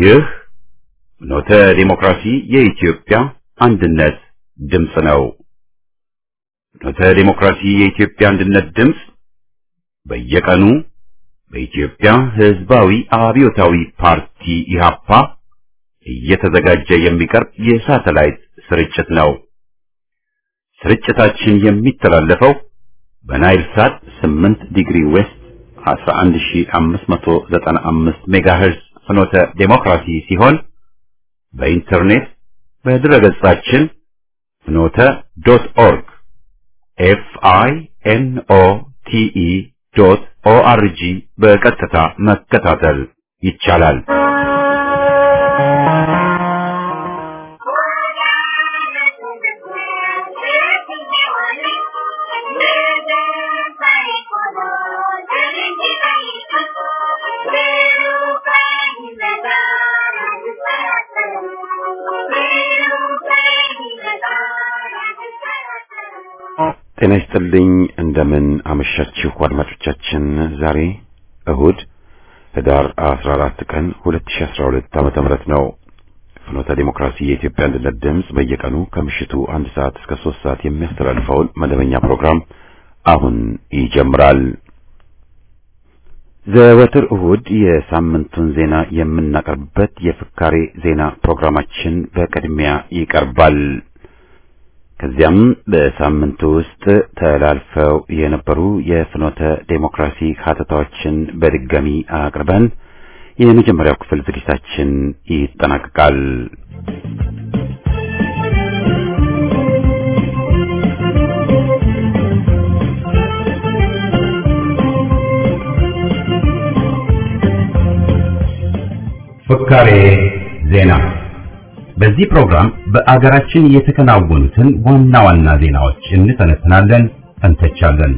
ይህ ኖተ ዲሞክራሲ የኢትዮጵያ አንድነት ድምፅ ነው። ኖተ ዲሞክራሲ የኢትዮጵያ አንድነት ድምፅ በየቀኑ በኢትዮጵያ ሕዝባዊ አብዮታዊ ፓርቲ ኢህአፓ እየተዘጋጀ የሚቀርብ የሳተላይት ስርጭት ነው። ስርጭታችን የሚተላለፈው በናይል ሳት 8 ዲግሪ ዌስት 11595 ሜጋሄርዝ ፍኖተ ዴሞክራሲ ሲሆን በኢንተርኔት በድረገጻችን ፍኖተ ዶት ኦርግ ኤፍ አይ ኤን ኦ ቲ ኢ ዶት ኦ አር ጂ በቀጥታ መከታተል ይቻላል። ጤና ይስጥልኝ። እንደምን አመሻችሁ አድማጮቻችን። ዛሬ እሁድ ህዳር 14 ቀን 2012 ዓመተ ምህረት ነው። ፍኖተ ዲሞክራሲ የኢትዮጵያ አንድነት ድምፅ በየቀኑ ከምሽቱ አንድ ሰዓት እስከ ሶስት ሰዓት የሚያስተላልፈውን መደበኛ ፕሮግራም አሁን ይጀምራል። ዘወትር እሁድ የሳምንቱን ዜና የምናቀርብበት የፍካሬ ዜና ፕሮግራማችን በቅድሚያ ይቀርባል። ከዚያም በሳምንቱ ውስጥ ተላልፈው የነበሩ የፍኖተ ዴሞክራሲ ሀተታዎችን በድጋሚ አቅርበን የመጀመሪያው ክፍል ዝግጅታችን ይጠናቀቃል። ፍካሬ ዜና በዚህ ፕሮግራም በአገራችን የተከናወኑትን ዋና ዋና ዜናዎች እንተነትናለን፣ እንተቻለን።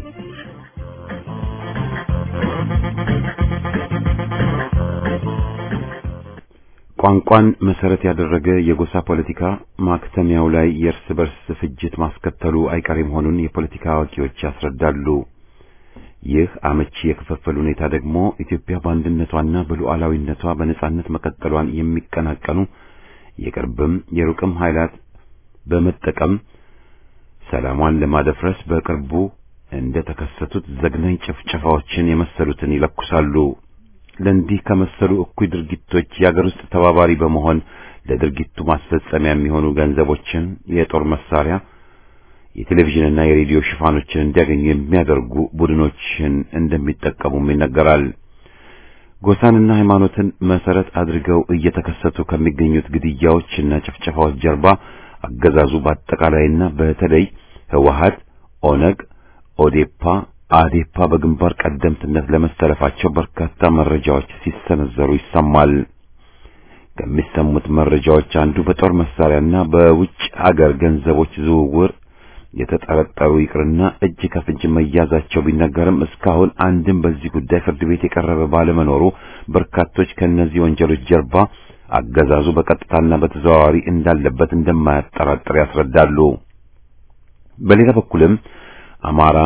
ቋንቋን መሰረት ያደረገ የጎሳ ፖለቲካ ማክተሚያው ላይ የእርስ በርስ ፍጅት ማስከተሉ አይቀሬ መሆኑን የፖለቲካ አዋቂዎች ያስረዳሉ። ይህ አመቺ የክፍፍል ሁኔታ ደግሞ ኢትዮጵያ በአንድነቷና በሉዓላዊነቷ በነጻነት መቀጠሏን የሚቀናቀኑ የቅርብም የሩቅም ኃይላት በመጠቀም ሰላሟን ለማደፍረስ በቅርቡ እንደ ተከሰቱት ዘግናኝ ጭፍጨፋዎችን የመሰሉትን ይለኩሳሉ። ለእንዲህ ከመሰሉ እኩይ ድርጊቶች የአገር ውስጥ ተባባሪ በመሆን ለድርጊቱ ማስፈጸሚያ የሚሆኑ ገንዘቦችን፣ የጦር መሳሪያ፣ የቴሌቪዥንና የሬዲዮ ሽፋኖችን እንዲያገኙ የሚያደርጉ ቡድኖችን እንደሚጠቀሙም ይነገራል። ጎሳንና ሃይማኖትን መሰረት አድርገው እየተከሰቱ ከሚገኙት ግድያዎችና ጭፍጨፋዎች ጀርባ አገዛዙ በአጠቃላይና በተለይ ህወሀት፣ ኦነግ፣ ኦዴፓ፣ አዴፓ በግንባር ቀደምትነት ለመሰለፋቸው በርካታ መረጃዎች ሲሰነዘሩ ይሰማል። ከሚሰሙት መረጃዎች አንዱ በጦር መሳሪያና በውጭ አገር ገንዘቦች ዝውውር የተጠረጠሩ ይቅርና እጅ ከፍንጅ መያዛቸው ቢነገርም እስካሁን አንድም በዚህ ጉዳይ ፍርድ ቤት የቀረበ ባለመኖሩ በርካቶች ከእነዚህ ወንጀሎች ጀርባ አገዛዙ በቀጥታና በተዘዋዋሪ እንዳለበት እንደማያጠራጥር ያስረዳሉ። በሌላ በኩልም አማራ፣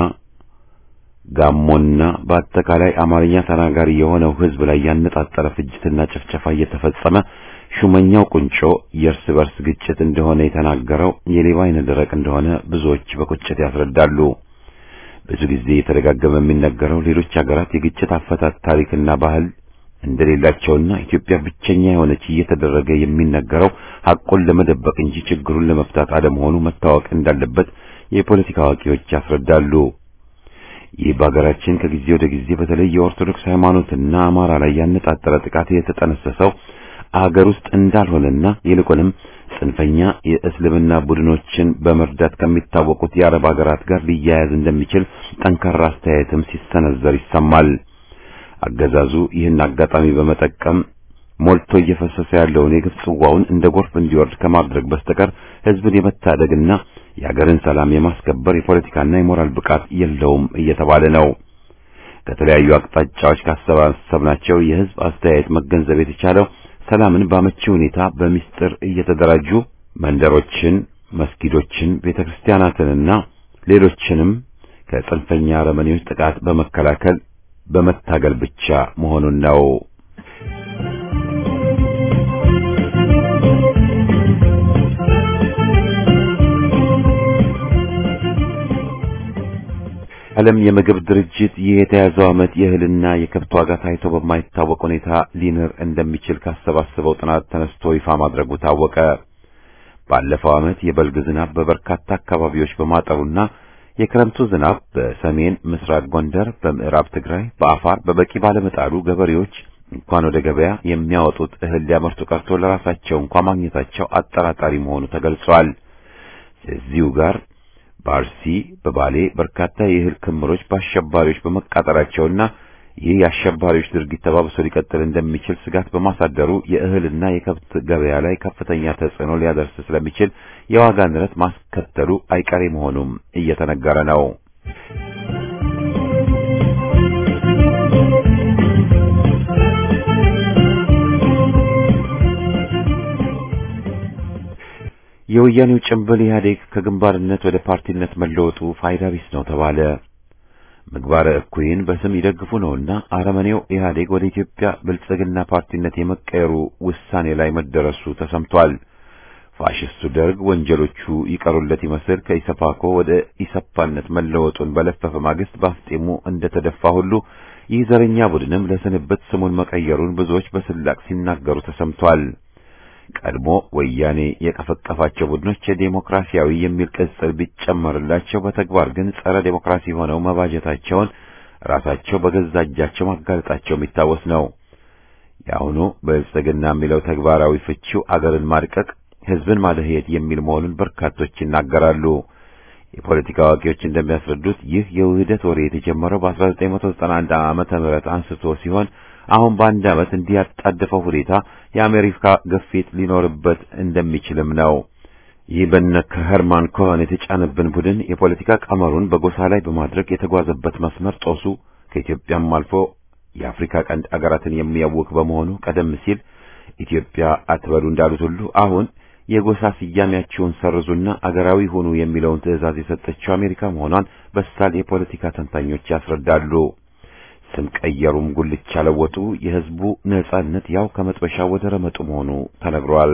ጋሞና በአጠቃላይ አማርኛ ተናጋሪ የሆነው ህዝብ ላይ ያነጣጠረ ፍጅትና ጭፍጨፋ እየተፈጸመ ሹመኛው ቁንጮ የእርስ በርስ ግጭት እንደሆነ የተናገረው የሌባ አይነ ደረቅ እንደሆነ ብዙዎች በቁጭት ያስረዳሉ። ብዙ ጊዜ የተደጋገመ የሚነገረው ሌሎች ሀገራት የግጭት አፈታት ታሪክና ባህል እንደሌላቸውና ኢትዮጵያ ብቸኛ የሆነች እየተደረገ የሚነገረው ሐቁን ለመደበቅ እንጂ ችግሩን ለመፍታት አለመሆኑ መታወቅ እንዳለበት የፖለቲካ አዋቂዎች ያስረዳሉ። ይህ በሀገራችን ከጊዜ ወደ ጊዜ በተለይ የኦርቶዶክስ ሃይማኖትና አማራ ላይ ያነጣጠረ ጥቃት የተጠነሰሰው አገር ውስጥ እንዳልሆነና ይልቁንም ጽንፈኛ የእስልምና ቡድኖችን በመርዳት ከሚታወቁት የአረብ ሀገራት ጋር ሊያያዝ እንደሚችል ጠንካራ አስተያየትም ሲሰነዘር ይሰማል። አገዛዙ ይህን አጋጣሚ በመጠቀም ሞልቶ እየፈሰሰ ያለውን የግፍ ጽዋውን እንደ ጎርፍ እንዲወርድ ከማድረግ በስተቀር ሕዝብን የመታደግና የሀገርን ሰላም የማስከበር የፖለቲካና የሞራል ብቃት የለውም እየተባለ ነው። ከተለያዩ አቅጣጫዎች ካሰባሰብናቸው የሕዝብ አስተያየት መገንዘብ የተቻለው ሰላምን በአመቺ ሁኔታ በሚስጥር እየተደራጁ መንደሮችን፣ መስጊዶችን፣ ቤተክርስቲያናትንና ሌሎችንም ከጽንፈኛ አረመኔዎች ጥቃት በመከላከል በመታገል ብቻ መሆኑን ነው። ዓለም የምግብ ድርጅት ይህ የተያዘው ዓመት የእህልና የከብት ዋጋ ታይቶ በማይታወቅ ሁኔታ ሊንር እንደሚችል ካሰባሰበው ጥናት ተነስቶ ይፋ ማድረጉ ታወቀ። ባለፈው ዓመት የበልግ ዝናብ በበርካታ አካባቢዎች በማጠሩና የክረምቱ ዝናብ በሰሜን ምስራቅ ጎንደር፣ በምዕራብ ትግራይ፣ በአፋር በበቂ ባለመጣሉ ገበሬዎች እንኳን ወደ ገበያ የሚያወጡት እህል ሊያመርቱ ቀርቶ ለራሳቸው እንኳን ማግኘታቸው አጠራጣሪ መሆኑ ተገልጿል። እዚሁ ጋር በአርሲ በባሌ በርካታ የእህል ክምሮች በአሸባሪዎች በመቃጠላቸውና ይህ የአሸባሪዎች ድርጊት ተባብሶ ሊቀጥል እንደሚችል ስጋት በማሳደሩ የእህልና የከብት ገበያ ላይ ከፍተኛ ተጽዕኖ ሊያደርስ ስለሚችል የዋጋ ንረት ማስከተሉ አይቀሬ መሆኑም እየተነገረ ነው። የወያኔው ጭምብል ኢህአዴግ ከግንባርነት ወደ ፓርቲነት መለወጡ ፋይዳ ቢስ ነው ተባለ። ምግባረ እኩይን በስም ይደግፉ ነውና አረመኔው ኢህአዴግ ወደ ኢትዮጵያ ብልጽግና ፓርቲነት የመቀየሩ ውሳኔ ላይ መደረሱ ተሰምቷል። ፋሽስቱ ደርግ ወንጀሎቹ ይቀሩለት ይመስል ከኢሰፓኮ ወደ ኢሰፓነት መለወጡን በለፈፈ ማግስት ባፍጤሙ እንደተደፋ ሁሉ ይህ ዘረኛ ቡድንም ለስንብት ስሙን መቀየሩን ብዙዎች በስላቅ ሲናገሩ ተሰምቷል። ቀድሞ ወያኔ የቀፈቀፋቸው ቡድኖች የዴሞክራሲያዊ የሚል ቅጽል ቢጨመርላቸው በተግባር ግን ጸረ ዴሞክራሲ ሆነው መባጀታቸውን ራሳቸው በገዛ እጃቸው ማጋለጣቸው የሚታወስ ነው። የአሁኑ ብልጽግና የሚለው ተግባራዊ ፍቺው አገርን ማድቀቅ፣ ሕዝብን ማደህየት የሚል መሆኑን በርካቶች ይናገራሉ። የፖለቲካ አዋቂዎች እንደሚያስረዱት ይህ የውህደት ወሬ የተጀመረው በ1991 ዓመተ ምህረት አንስቶ ሲሆን አሁን በአንድ ዓመት እንዲህ ያጣደፈው ሁኔታ የአሜሪካ ግፊት ሊኖርበት እንደሚችልም ነው። ይህ በነ ከሄርማን ኮሄን የተጫነብን ቡድን የፖለቲካ ቀመሩን በጎሳ ላይ በማድረግ የተጓዘበት መስመር ጦሱ ከኢትዮጵያም አልፎ የአፍሪካ ቀንድ አገራትን የሚያውክ በመሆኑ ቀደም ሲል ኢትዮጵያ አትበሉ እንዳሉት ሁሉ አሁን የጎሳ ስያሜያቸውን ሰርዙና አገራዊ ሁኑ የሚለውን ትዕዛዝ የሰጠችው አሜሪካ መሆኗን በሳል የፖለቲካ ተንታኞች ያስረዳሉ። ስም ቀየሩም ጉልቻ ለወጡ፣ የሕዝቡ ነጻነት ያው ከመጥበሻ ወደ ረመጡ መሆኑ ተነግሯል።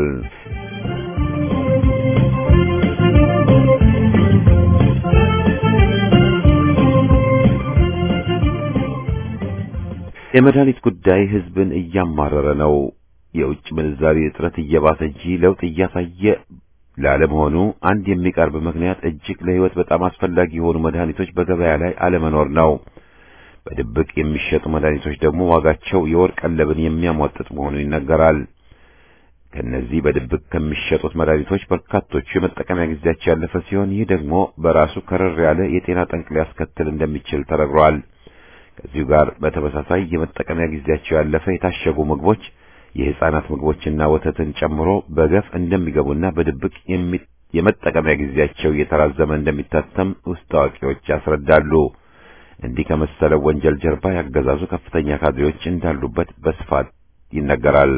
የመድኃኒት ጉዳይ ሕዝብን እያማረረ ነው። የውጭ ምንዛሪ እጥረት እየባሰ እንጂ ለውጥ እያሳየ ላለመሆኑ አንድ የሚቀርብ ምክንያት እጅግ ለሕይወት በጣም አስፈላጊ የሆኑ መድኃኒቶች በገበያ ላይ አለመኖር ነው። በድብቅ የሚሸጡ መድኃኒቶች ደግሞ ዋጋቸው የወርቅ ቀለብን የሚያሟጥጥ መሆኑ ይነገራል። ከነዚህ በድብቅ ከሚሸጡት መድኃኒቶች በርካቶቹ የመጠቀሚያ ጊዜያቸው ያለፈ ሲሆን ይህ ደግሞ በራሱ ከረር ያለ የጤና ጠንቅ ሊያስከትል እንደሚችል ተነግሯል። ከዚሁ ጋር በተመሳሳይ የመጠቀሚያ ጊዜያቸው ያለፈ የታሸጉ ምግቦች የሕፃናት ምግቦችና ወተትን ጨምሮ በገፍ እንደሚገቡና በድብቅ የመጠቀሚያ ጊዜያቸው እየተራዘመ እንደሚታተም ውስጥ አዋቂዎች ያስረዳሉ። እንዲህ ከመሰለው ወንጀል ጀርባ ያገዛዙ ከፍተኛ ካድሬዎች እንዳሉበት በስፋት ይነገራል።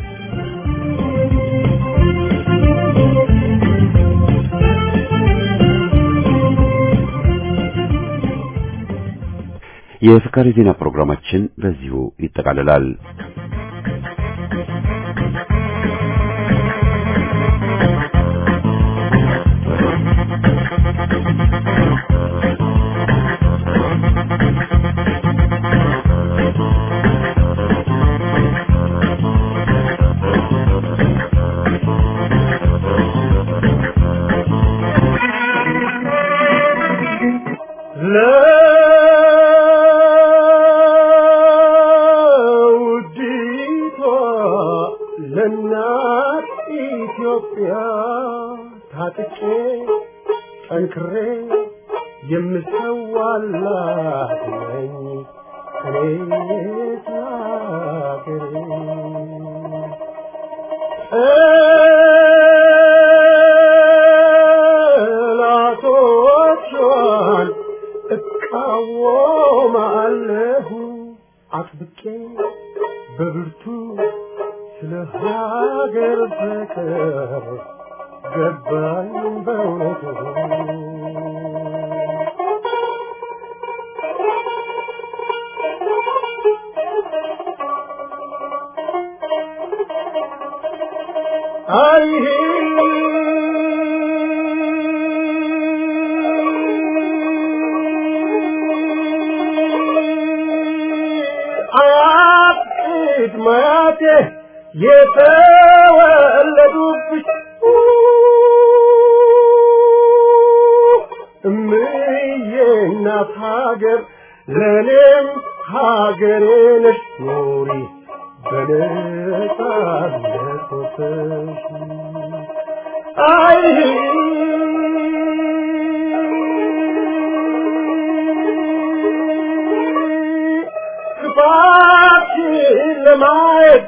የፍካሪ ዜና ፕሮግራማችን በዚሁ ይጠቃልላል። ለውዲቷ ለእናት ኢትዮጵያ ታጥቄ ጠንክሬ የምሰዋላት ነኝ እኔ ሀገሬ ጠላቶቿን እቃወማለሁ አጥብቄ በብርቱ ስለ ሀገር ፍቅር ገባኝ በእውነቱ አይሄ ቅድመ አያቴ የተወለዱብሽ እምዬ እናት ሀገር ለእኔም ሀገሬ ነሽ ኑሪ በነጻነት ወጥተሽ አይ ክፋትሽን ለማየት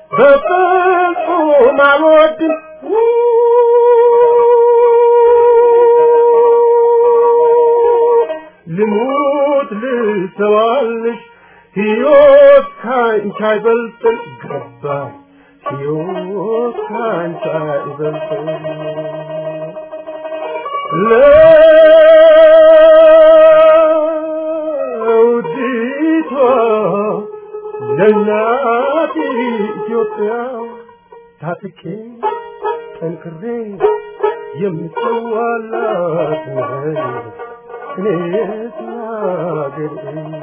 በፍጹም አልወድም ልሙት ልሰዋልሽ ሕይወት ካንቺ አይበልጥም ገባኝ ሕይወት ካንቺ አይበልጥም ለውዲቷ ለእናት ኢትዮጵያ ታጥቄ ጠንክሬ የምሰዋላት ነኝ እኔስ ሀገሬ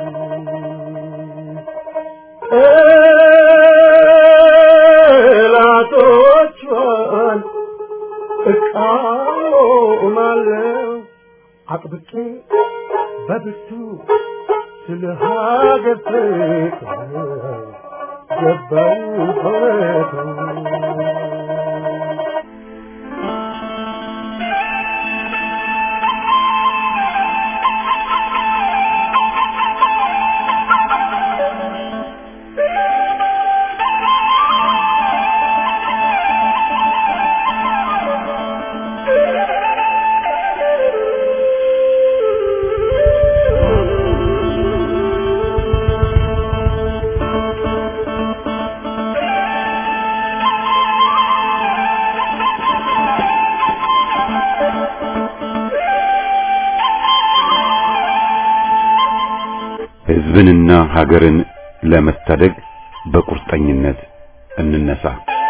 ጠላቶቿን እቃወማለሁ አጥብቄ በብርቱ ስለ ሀገር ፍቅር ገባኝ በእውነቱ ሕዝብንና ሀገርን ለመታደግ በቁርጠኝነት እንነሳ።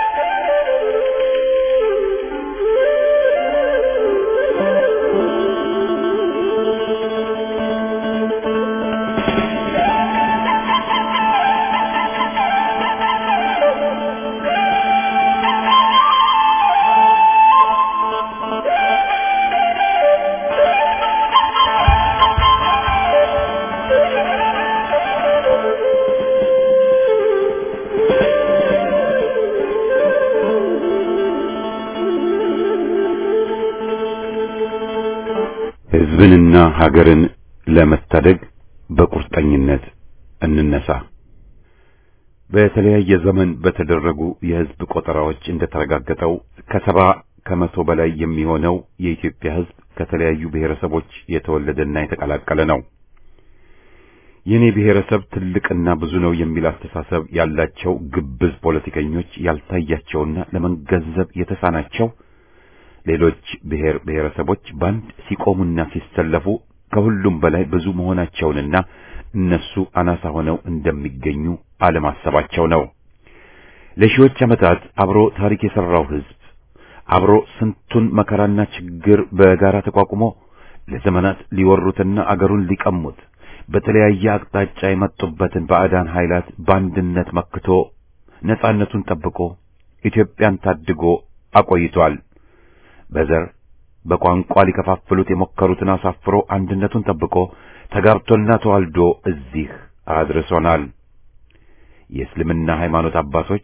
ሕዝብንና ሀገርን ለመታደግ በቁርጠኝነት እንነሳ። በተለያየ ዘመን በተደረጉ የሕዝብ ቆጠራዎች እንደተረጋገጠው ከሰባ ከመቶ በላይ የሚሆነው የኢትዮጵያ ሕዝብ ከተለያዩ ብሔረሰቦች የተወለደና የተቀላቀለ ነው። የኔ ብሔረሰብ ትልቅና ብዙ ነው የሚል አስተሳሰብ ያላቸው ግብዝ ፖለቲከኞች ያልታያቸውና ለመገንዘብ የተሳናቸው ሌሎች ብሔር ብሔረሰቦች ባንድ ሲቆሙና ሲሰለፉ ከሁሉም በላይ ብዙ መሆናቸውንና እነሱ አናሳ ሆነው እንደሚገኙ አለማሰባቸው ነው። ለሺዎች ዓመታት አብሮ ታሪክ የሠራው ሕዝብ አብሮ ስንቱን መከራና ችግር በጋራ ተቋቁሞ ለዘመናት ሊወሩትና አገሩን ሊቀሙት በተለያየ አቅጣጫ የመጡበትን ባዕዳን ኃይላት በአንድነት መክቶ ነጻነቱን ጠብቆ ኢትዮጵያን ታድጎ አቆይቷል። በዘር በቋንቋ ሊከፋፍሉት የሞከሩትን አሳፍሮ አንድነቱን ጠብቆ ተጋብቶና ተዋልዶ እዚህ አድርሶናል። የእስልምና ሃይማኖት አባቶች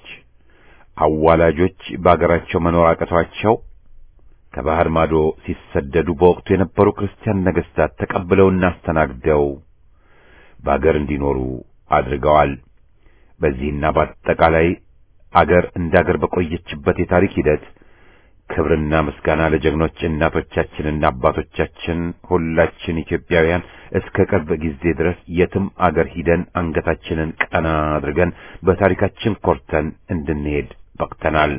አዋላጆች በአገራቸው መኖር አቅቷቸው ከባህር ማዶ ሲሰደዱ በወቅቱ የነበሩ ክርስቲያን ነገሥታት ተቀብለውና አስተናግደው በአገር እንዲኖሩ አድርገዋል። በዚህና በአጠቃላይ አገር እንደ አገር በቆየችበት የታሪክ ሂደት ክብርና ምስጋና ለጀግኖች እናቶቻችንና አባቶቻችን ሁላችን ኢትዮጵያውያን እስከ ቅርብ ጊዜ ድረስ የትም አገር ሂደን አንገታችንን ቀና አድርገን በታሪካችን ኮርተን እንድንሄድ በቅተናል።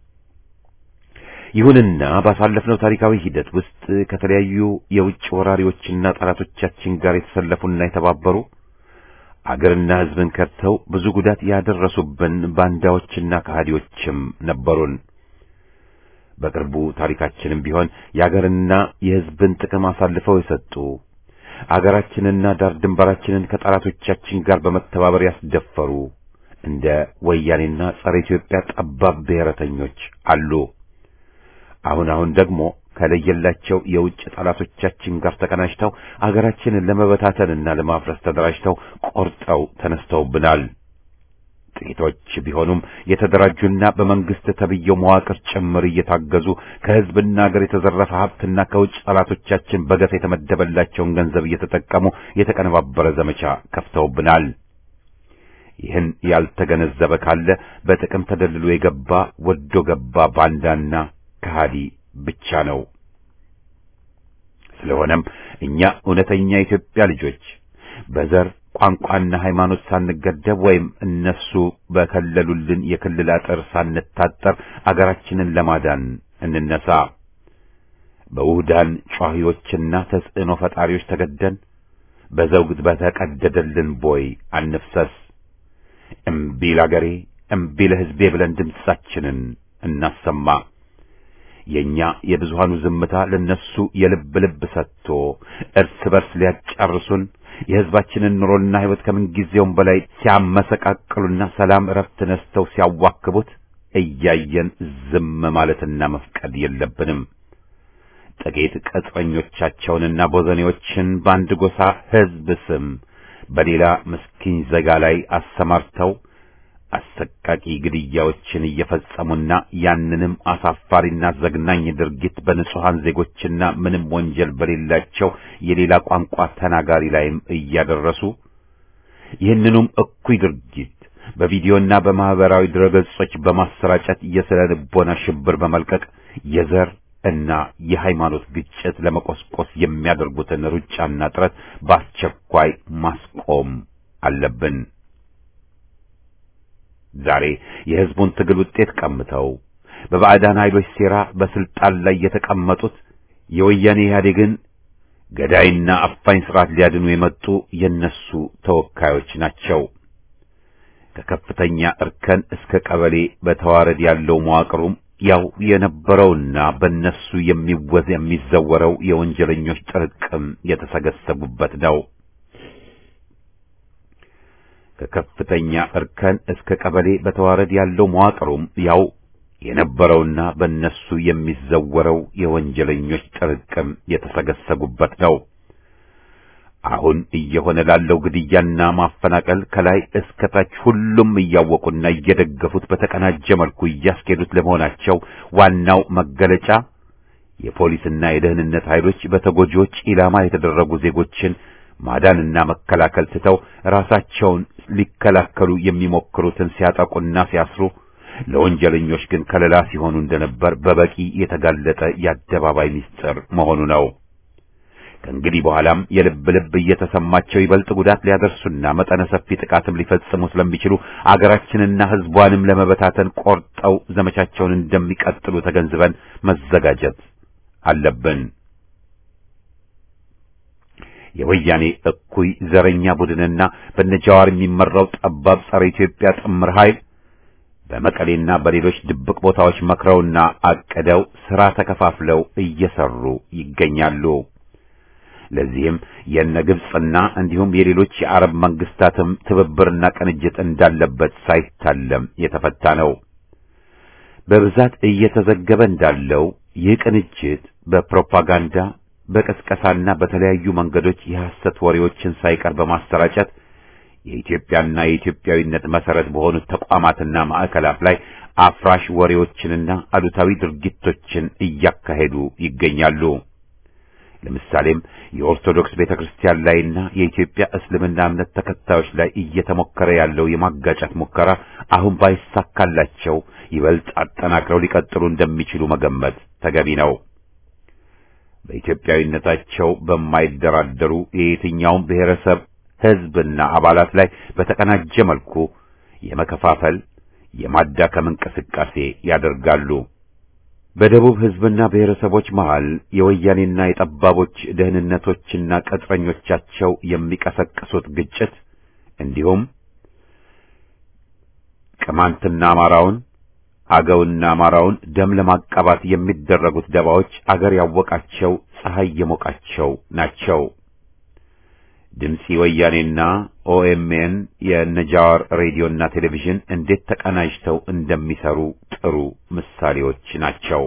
ይሁንና ባሳለፍነው ታሪካዊ ሂደት ውስጥ ከተለያዩ የውጭ ወራሪዎችና ጠላቶቻችን ጋር የተሰለፉና የተባበሩ አገርና ሕዝብን ከድተው ብዙ ጉዳት ያደረሱብን ባንዳዎችና ከሃዲዎችም ነበሩን። በቅርቡ ታሪካችንም ቢሆን የአገርና የሕዝብን ጥቅም አሳልፈው የሰጡ አገራችንና ዳር ድንበራችንን ከጠላቶቻችን ጋር በመተባበር ያስደፈሩ እንደ ወያኔና ጸረ ኢትዮጵያ ጠባብ ብሔረተኞች አሉ። አሁን አሁን ደግሞ ከለየላቸው የውጭ ጠላቶቻችን ጋር ተቀናጅተው አገራችንን ለመበታተንና ለማፍረስ ተደራጅተው ቆርጠው ተነስተውብናል። ጥቂቶች ቢሆኑም የተደራጁና በመንግስት ተብየው መዋቅር ጭምር እየታገዙ ከህዝብና ሀገር የተዘረፈ ሀብትና ከውጭ ጠላቶቻችን በገፍ የተመደበላቸውን ገንዘብ እየተጠቀሙ የተቀነባበረ ዘመቻ ከፍተውብናል። ይህን ያልተገነዘበ ካለ በጥቅም ተደልሎ የገባ ወዶ ገባ ባንዳና ከሃዲ ብቻ ነው። ስለሆነም እኛ እውነተኛ የኢትዮጵያ ልጆች በዘር ቋንቋና ሃይማኖት ሳንገደብ ወይም እነሱ በከለሉልን የክልል አጥር ሳንታጠር አገራችንን ለማዳን እንነሳ። በውህዳን ጯሂዎችና ተጽዕኖ ፈጣሪዎች ተገደን በዘውግ በተቀደደልን ቦይ አንፍሰስ። እምቢ ለአገሬ እምቢ ለሕዝቤ ብለን ድምፃችንን እናሰማ። የኛ የብዙሃኑ ዝምታ ለነሱ የልብ ልብ ሰጥቶ እርስ በርስ ሊያጫርሱን የሕዝባችንን ኑሮና ሕይወት ከምንጊዜውም በላይ ሲያመሰቃቅሉና ሰላም እረፍት ነስተው ሲያዋክቡት እያየን ዝም ማለትና መፍቀድ የለብንም። ጥቂት ቅጥረኞቻቸውንና ቦዘኔዎችን በአንድ ጎሳ ሕዝብ ስም በሌላ ምስኪን ዜጋ ላይ አሰማርተው አሰቃቂ ግድያዎችን እየፈጸሙና ያንንም አሳፋሪና ዘግናኝ ድርጊት በንጹሐን ዜጎችና ምንም ወንጀል በሌላቸው የሌላ ቋንቋ ተናጋሪ ላይም እያደረሱ ይህንኑም እኩይ ድርጊት በቪዲዮና በማህበራዊ ድረገጾች በማሰራጨት የስነ ልቦና ሽብር በመልቀቅ የዘር እና የሃይማኖት ግጭት ለመቆስቆስ የሚያደርጉትን ሩጫና ጥረት በአስቸኳይ ማስቆም አለብን። ዛሬ የሕዝቡን ትግል ውጤት ቀምተው በባዕዳን ኃይሎች ሴራ በስልጣን ላይ የተቀመጡት የወያኔ ኢህአዴግን ገዳይና አፋኝ ስርዓት ሊያድኑ የመጡ የነሱ ተወካዮች ናቸው። ከከፍተኛ እርከን እስከ ቀበሌ በተዋረድ ያለው መዋቅሩም ያው የነበረውና በነሱ የሚወዝ የሚዘወረው የወንጀለኞች ጥርቅም የተሰገሰጉበት ነው። ከከፍተኛ እርከን እስከ ቀበሌ በተዋረድ ያለው መዋቅሩም ያው የነበረውና በእነሱ የሚዘወረው የወንጀለኞች ጥርቅም የተሰገሰጉበት ነው። አሁን እየሆነ ላለው ግድያና ማፈናቀል ከላይ እስከ ታች ሁሉም እያወቁና እየደገፉት በተቀናጀ መልኩ እያስኬዱት ለመሆናቸው ዋናው መገለጫ የፖሊስና የደህንነት ኃይሎች በተጎጂዎች ኢላማ የተደረጉ ዜጎችን ማዳንና መከላከል ትተው ራሳቸውን ሊከላከሉ የሚሞክሩትን ሲያጠቁና ሲያስሩ ለወንጀለኞች ግን ከለላ ሲሆኑ እንደነበር በበቂ የተጋለጠ የአደባባይ ምስጢር መሆኑ ነው። ከእንግዲህ በኋላም የልብ ልብ እየተሰማቸው ይበልጥ ጉዳት ሊያደርሱና መጠነ ሰፊ ጥቃትም ሊፈጽሙ ስለሚችሉ አገራችንና ሕዝቧንም ለመበታተን ቆርጠው ዘመቻቸውን እንደሚቀጥሉ ተገንዝበን መዘጋጀት አለብን። የወያኔ እኩይ ዘረኛ ቡድንና በነጃዋር የሚመራው ጠባብ ጸረ ኢትዮጵያ ጥምር ኃይል በመቀሌና በሌሎች ድብቅ ቦታዎች መክረውና አቅደው ሥራ ተከፋፍለው እየሰሩ ይገኛሉ። ለዚህም የነ ግብጽና እንዲሁም የሌሎች የአረብ መንግስታትም ትብብርና ቅንጅት እንዳለበት ሳይታለም የተፈታ ነው። በብዛት እየተዘገበ እንዳለው ይህ ቅንጅት በፕሮፓጋንዳ በቀስቀሳና በተለያዩ መንገዶች የሐሰት ወሬዎችን ሳይቀር በማሰራጨት የኢትዮጵያና የኢትዮጵያዊነት መሰረት በሆኑት ተቋማትና ማዕከላት ላይ አፍራሽ ወሬዎችንና አሉታዊ ድርጊቶችን እያካሄዱ ይገኛሉ። ለምሳሌም የኦርቶዶክስ ቤተክርስቲያን ላይና የኢትዮጵያ እስልምና እምነት ተከታዮች ላይ እየተሞከረ ያለው የማጋጨት ሙከራ አሁን ባይሳካላቸው ይበልጥ አጠናክረው ሊቀጥሉ እንደሚችሉ መገመት ተገቢ ነው። በኢትዮጵያዊነታቸው በማይደራደሩ የየትኛውም ብሔረሰብ ሕዝብና አባላት ላይ በተቀናጀ መልኩ የመከፋፈል የማዳከም እንቅስቃሴ ያደርጋሉ። በደቡብ ሕዝብና ብሔረሰቦች መሃል የወያኔና የጠባቦች ደህንነቶችና ቅጥረኞቻቸው የሚቀሰቅሱት ግጭት እንዲሁም ቅማንትና አማራውን አገውና አማራውን ደም ለማቃባት የሚደረጉት ደባዎች አገር ያወቃቸው ፀሐይ የሞቃቸው ናቸው። ድምፂ ወያኔና ኦኤምኤን የነጃዋር ሬዲዮና ቴሌቪዥን እንዴት ተቀናጅተው እንደሚሰሩ ጥሩ ምሳሌዎች ናቸው።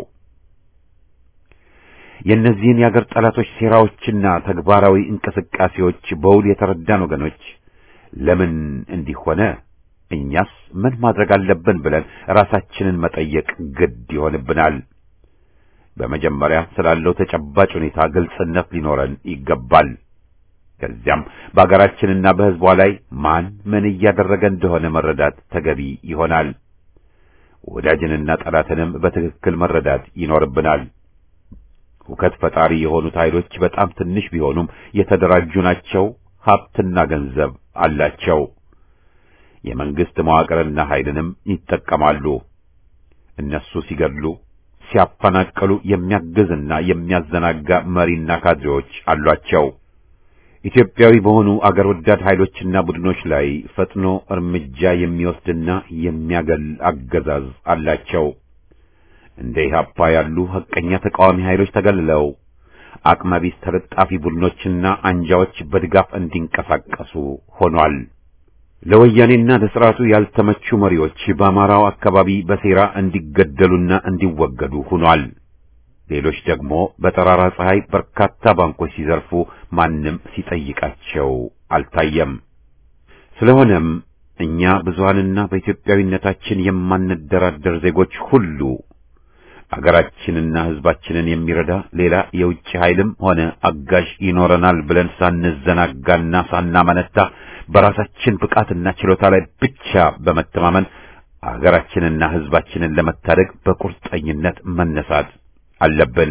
የእነዚህን የአገር ጠላቶች ሴራዎችና ተግባራዊ እንቅስቃሴዎች በውል የተረዳን ወገኖች ለምን እንዲህ ሆነ፣ እኛስ ምን ማድረግ አለብን ብለን ራሳችንን መጠየቅ ግድ ይሆንብናል። በመጀመሪያ ስላለው ተጨባጭ ሁኔታ ግልጽነት ሊኖረን ይገባል። ከዚያም በአገራችንና በሕዝቧ ላይ ማን ምን እያደረገ እንደሆነ መረዳት ተገቢ ይሆናል። ወዳጅንና ጠላትንም በትክክል መረዳት ይኖርብናል። ሁከት ፈጣሪ የሆኑት ኃይሎች በጣም ትንሽ ቢሆኑም የተደራጁ ናቸው። ሀብትና ገንዘብ አላቸው። የመንግስት መዋቅርና ኃይልንም ይጠቀማሉ። እነሱ ሲገድሉ፣ ሲያፈናቅሉ የሚያግዝና የሚያዘናጋ መሪና ካድሬዎች አሏቸው። ኢትዮጵያዊ በሆኑ አገር ወዳድ ኃይሎችና ቡድኖች ላይ ፈጥኖ እርምጃ የሚወስድና የሚያገል አገዛዝ አላቸው። እንደ ኢህአፓ ያሉ ሐቀኛ ተቃዋሚ ኃይሎች ተገልለው አቅመቢስ ተለጣፊ ቡድኖችና አንጃዎች በድጋፍ እንዲንቀሳቀሱ ሆኗል። ለወያኔና ለሥርዓቱ ያልተመቹ መሪዎች በአማራው አካባቢ በሴራ እንዲገደሉና እንዲወገዱ ሆኗል። ሌሎች ደግሞ በጠራራ ፀሐይ በርካታ ባንኮች ሲዘርፉ ማንም ሲጠይቃቸው አልታየም። ስለሆነም እኛ ብዙሃንና በኢትዮጵያዊነታችን የማንደራደር ዜጎች ሁሉ አገራችንና ሕዝባችንን የሚረዳ ሌላ የውጭ ኃይልም ሆነ አጋዥ ይኖረናል ብለን ሳንዘናጋና ሳናመነታ በራሳችን ብቃትና ችሎታ ላይ ብቻ በመተማመን አገራችንና ሕዝባችንን ለመታደግ በቁርጠኝነት መነሳት አለብን።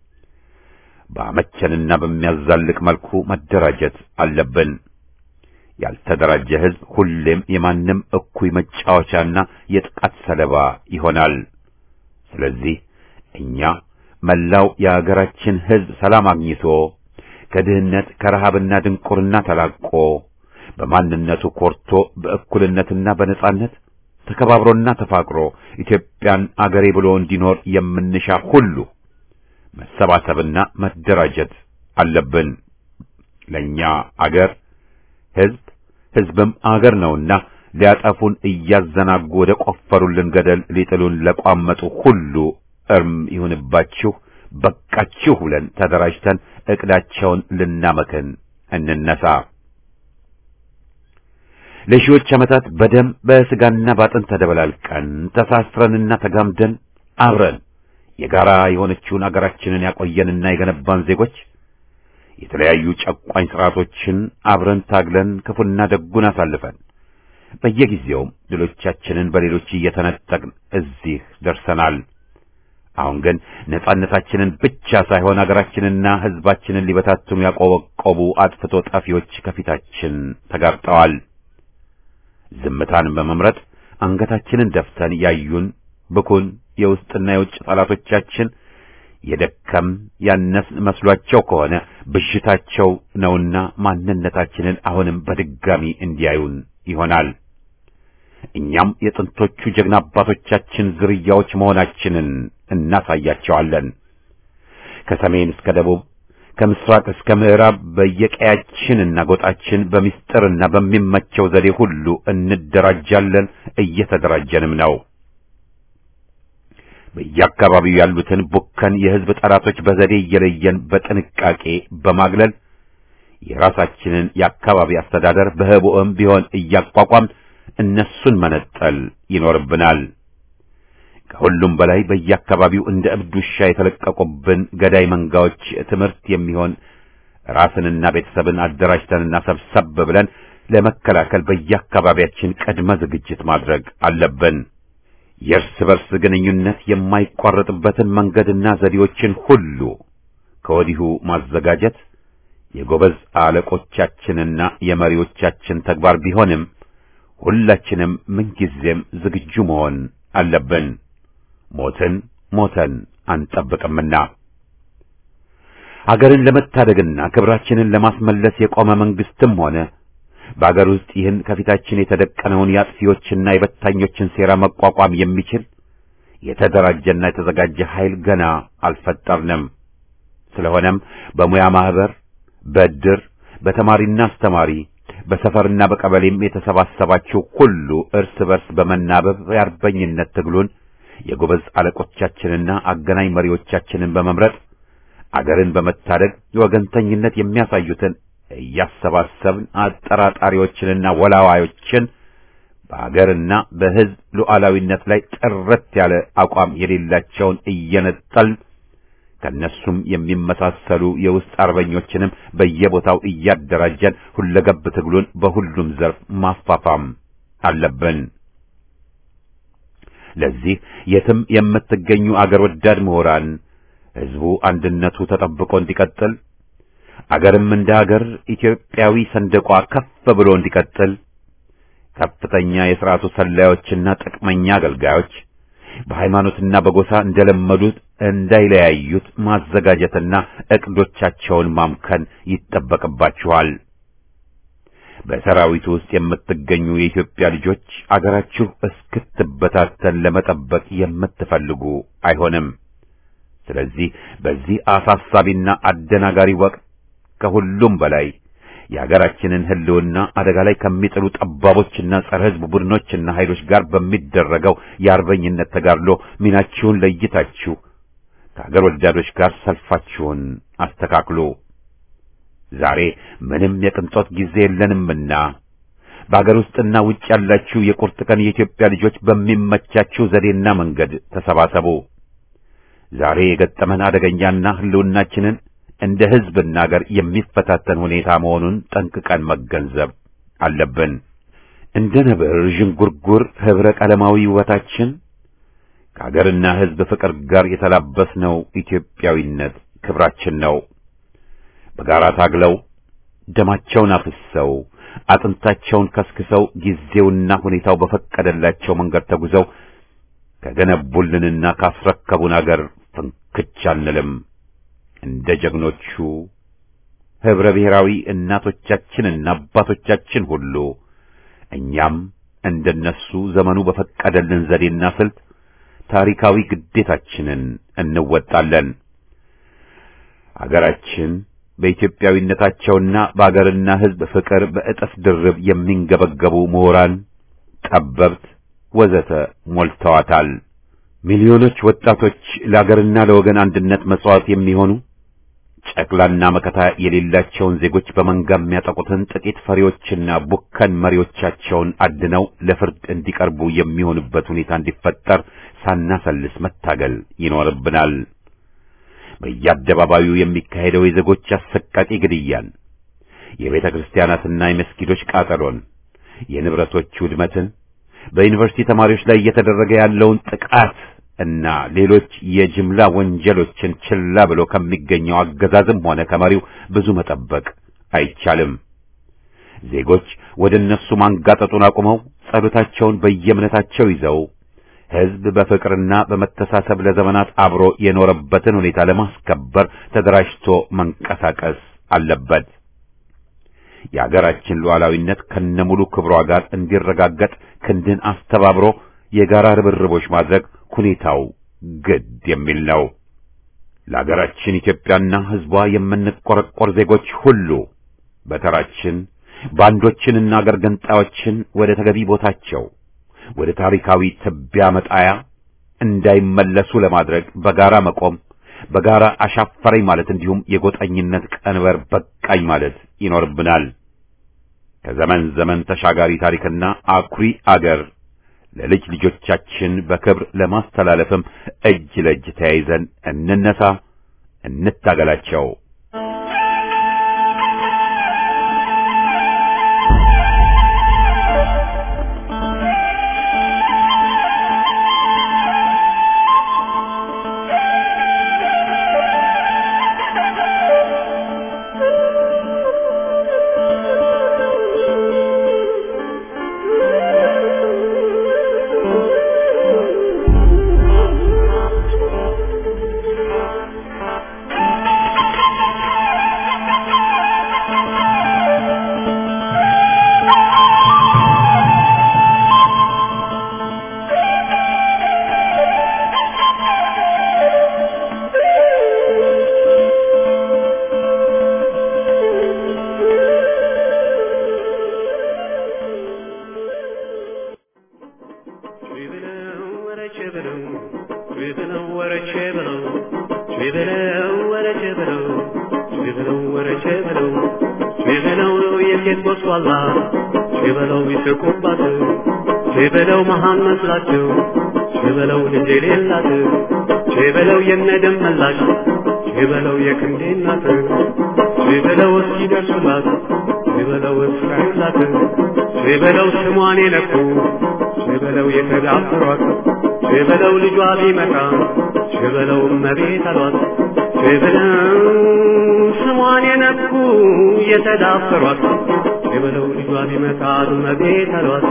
በአመቸንና በሚያዛልቅ መልኩ መደራጀት አለብን። ያልተደራጀ ሕዝብ ሁሌም የማንም እኩይ መጫወቻና የጥቃት ሰለባ ይሆናል። ስለዚህ እኛ መላው የአገራችን ሕዝብ ሰላም አግኝቶ ከድህነት ከረሃብና ድንቁርና ተላቆ በማንነቱ ኮርቶ በእኩልነትና በነጻነት ተከባብሮና ተፋቅሮ ኢትዮጵያን አገሬ ብሎ እንዲኖር የምንሻ ሁሉ መሰባሰብና መደራጀት አለብን። ለኛ አገር ሕዝብ ሕዝብም አገር ነውና ሊያጠፉን እያዘናጉ ወደ ቆፈሩልን ገደል ሊጥሉን ለቋመጡ ሁሉ እርም ይሁንባችሁ፣ በቃችሁ ብለን ተደራጅተን ዕቅዳቸውን ልናመክን እንነሳ። ለሺዎች ዓመታት በደም በሥጋና ባጥን ተደበላልቀን ተሳስረንና ተጋምደን አብረን የጋራ የሆነችውን አገራችንን ያቆየንና የገነባን ዜጎች የተለያዩ ጨቋኝ ሥርዓቶችን አብረን ታግለን ክፉና ደጉን አሳልፈን በየጊዜውም ድሎቻችንን በሌሎች እየተነጠቅን እዚህ ደርሰናል። አሁን ግን ነጻነታችንን ብቻ ሳይሆን አገራችንና ሕዝባችንን ሊበታትኑ ያቆበቆቡ አጥፍቶ ጠፊዎች ከፊታችን ተጋርጠዋል። ዝምታን በመምረጥ አንገታችንን ደፍተን ያዩን ብኩን የውስጥና የውጭ ጠላቶቻችን የደከም ያነስን መስሏቸው ከሆነ ብዥታቸው ነውና ማንነታችንን አሁንም በድጋሚ እንዲያዩን ይሆናል። እኛም የጥንቶቹ ጀግና አባቶቻችን ዝርያዎች መሆናችንን እናሳያቸዋለን። ከሰሜን እስከ ደቡብ ከምስራቅ እስከ ምዕራብ በየቀያችንና ጎጣችን በሚስጥርና በሚመቸው ዘዴ ሁሉ እንደራጃለን፣ እየተደራጀንም ነው። በየአካባቢው ያሉትን ቡከን የሕዝብ ጠላቶች በዘዴ እየለየን በጥንቃቄ በማግለል የራሳችንን የአካባቢ አስተዳደር በህቡዕም ቢሆን እያቋቋም እነሱን መነጠል ይኖርብናል። ከሁሉም በላይ በየአካባቢው እንደ እብድ ውሻ የተለቀቁብን ገዳይ መንጋዎች ትምህርት የሚሆን ራስንና ቤተሰብን አደራጅተንና ሰብሰብ ብለን ለመከላከል በየአካባቢያችን ቅድመ ዝግጅት ማድረግ አለብን። የእርስ በርስ ግንኙነት የማይቋረጥበትን መንገድና ዘዴዎችን ሁሉ ከወዲሁ ማዘጋጀት የጎበዝ አለቆቻችንና የመሪዎቻችን ተግባር ቢሆንም ሁላችንም ምንጊዜም ዝግጁ መሆን አለብን። ሞትን ሞተን አንጠብቅምና አገርን ለመታደግና ክብራችንን ለማስመለስ የቆመ መንግስትም ሆነ በአገር ውስጥ ይህን ከፊታችን የተደቀነውን የአጥፊዎችና የበታኞችን ሴራ መቋቋም የሚችል የተደራጀና የተዘጋጀ ኃይል ገና አልፈጠርንም። ስለሆነም በሙያ ማህበር፣ በድር፣ በተማሪና አስተማሪ በሰፈርና በቀበሌም የተሰባሰባችሁ ሁሉ እርስ በርስ በመናበብ የአርበኝነት ትግሉን የጎበዝ አለቆቻችንና አገናኝ መሪዎቻችንን በመምረጥ አገርን በመታደግ የወገንተኝነት የሚያሳዩትን እያሰባሰብን አጠራጣሪዎችንና ወላዋዮችን በአገርና በሕዝብ ሉዓላዊነት ላይ ጥርት ያለ አቋም የሌላቸውን እየነጠልን ከነሱም የሚመሳሰሉ የውስጥ አርበኞችንም በየቦታው እያደራጀን ሁለገብ ትግሉን በሁሉም ዘርፍ ማፋፋም አለብን። ለዚህ የትም የምትገኙ አገር ወዳድ ምሁራን ሕዝቡ አንድነቱ ተጠብቆ እንዲቀጥል አገርም እንደ አገር ኢትዮጵያዊ ሰንደቋ ከፍ ብሎ እንዲቀጥል ከፍተኛ የሥርዓቱ ሰላዮችና ጥቅመኛ አገልጋዮች በሃይማኖትና በጎሳ እንደለመዱት እንዳይለያዩት ማዘጋጀትና ዕቅዶቻቸውን ማምከን ይጠበቅባችኋል። በሰራዊቱ ውስጥ የምትገኙ የኢትዮጵያ ልጆች አገራችሁ እስክትበታተን ለመጠበቅ የምትፈልጉ አይሆንም። ስለዚህ በዚህ አሳሳቢና አደናጋሪ ወቅት ከሁሉም በላይ የሀገራችንን ሕልውና አደጋ ላይ ከሚጥሉ ጠባቦችና ጸረ ሕዝብ ቡድኖችና ኃይሎች ጋር በሚደረገው የአርበኝነት ተጋድሎ ሚናችሁን ለይታችሁ ከአገር ወዳዶች ጋር ሰልፋችሁን አስተካክሉ። ዛሬ ምንም የቅንጦት ጊዜ የለንምና በአገር ውስጥና ውጭ ያላችሁ የቁርጥ ቀን የኢትዮጵያ ልጆች በሚመቻችሁ ዘዴና መንገድ ተሰባሰቡ። ዛሬ የገጠመን አደገኛና ሕልውናችንን እንደ ሕዝብና አገር የሚፈታተን ሁኔታ መሆኑን ጠንቅቀን መገንዘብ አለብን። እንደ ነብር ዥንጉርጉር ኅብረ ቀለማዊ ውበታችን ከአገርና ሕዝብ ፍቅር ጋር የተላበስነው ኢትዮጵያዊነት ክብራችን ነው። በጋራ ታግለው ደማቸውን አፍሰው አጥንታቸውን ከስክሰው ጊዜውና ሁኔታው በፈቀደላቸው መንገድ ተጉዘው ከገነቡልንና ካስረከቡን አገር ፍንክች አንልም። እንደ ጀግኖቹ ኅብረ ብሔራዊ እናቶቻችንና አባቶቻችን ሁሉ እኛም እንደነሱ ዘመኑ በፈቀደልን ዘዴና ስልት ታሪካዊ ግዴታችንን እንወጣለን። አገራችን በኢትዮጵያዊነታቸውና በአገርና ሕዝብ ፍቅር በእጥፍ ድርብ የሚንገበገቡ ምሁራን፣ ጠበብት ወዘተ ሞልተዋታል። ሚሊዮኖች ወጣቶች ለአገርና ለወገን አንድነት መሥዋዕት የሚሆኑ ጨቅላና መከታ የሌላቸውን ዜጎች በመንጋ የሚያጠቁትን ጥቂት ፈሪዎችና ቡከን መሪዎቻቸውን አድነው ለፍርድ እንዲቀርቡ የሚሆኑበት ሁኔታ እንዲፈጠር ሳናሰልስ መታገል ይኖርብናል። በየአደባባዩ የሚካሄደው የዜጎች አሰቃቂ ግድያን፣ የቤተ ክርስቲያናትና የመስጊዶች ቃጠሎን፣ የንብረቶች ውድመትን፣ በዩኒቨርሲቲ ተማሪዎች ላይ እየተደረገ ያለውን ጥቃት እና ሌሎች የጅምላ ወንጀሎችን ችላ ብሎ ከሚገኘው አገዛዝም ሆነ ከመሪው ብዙ መጠበቅ አይቻልም። ዜጎች ወደ እነሱ ማንጋጠጡን አቁመው ጸሎታቸውን በየእምነታቸው ይዘው ሕዝብ በፍቅርና በመተሳሰብ ለዘመናት አብሮ የኖረበትን ሁኔታ ለማስከበር ተደራጅቶ መንቀሳቀስ አለበት። የአገራችን ሉዓላዊነት ከነሙሉ ክብሯ ጋር እንዲረጋገጥ ክንድን አስተባብሮ የጋራ ርብርቦች ማድረግ ሁኔታው ግድ የሚል ነው። ለአገራችን ኢትዮጵያና ሕዝቧ የምንቆረቆር ዜጎች ሁሉ በተራችን ባንዶችንና አገር ገንጣዮችን ወደ ተገቢ ቦታቸው ወደ ታሪካዊ ትቢያ መጣያ እንዳይመለሱ ለማድረግ በጋራ መቆም፣ በጋራ አሻፈረኝ ማለት እንዲሁም የጎጠኝነት ቀንበር በቃኝ ማለት ይኖርብናል። ከዘመን ዘመን ተሻጋሪ ታሪክና አኩሪ አገር ለልጅ ልጆቻችን በክብር ለማስተላለፍም እጅ ለእጅ ተያይዘን እንነሳ፣ እንታገላቸው። ችብለው ወረቼ ብለው ችብለው ወረቼ ብለው ችብለው ወረቼ ብለው ችብለው ወረቼ ብለው ችብለው የሴት ጎስቋላ ችበለው ይስቁባት ችበለው መሃን መስላቸው ችበለው ልጅ የሌላት ችበለው የነደም መላሽ ችበለው የክንዴ እናት ችበለው እስኪደርሱላት ችበለው እስካዩላት ችበለው ስሟን የነኩ ችበለው የተዳፈሯት ችበለው ልጇ ቢመጣ ችበለው እመቤት አሏት ችበለው ስሟን የነኩ የተዳፈሯት ችበለው ልጇ ቢመጣ እመቤት አሏት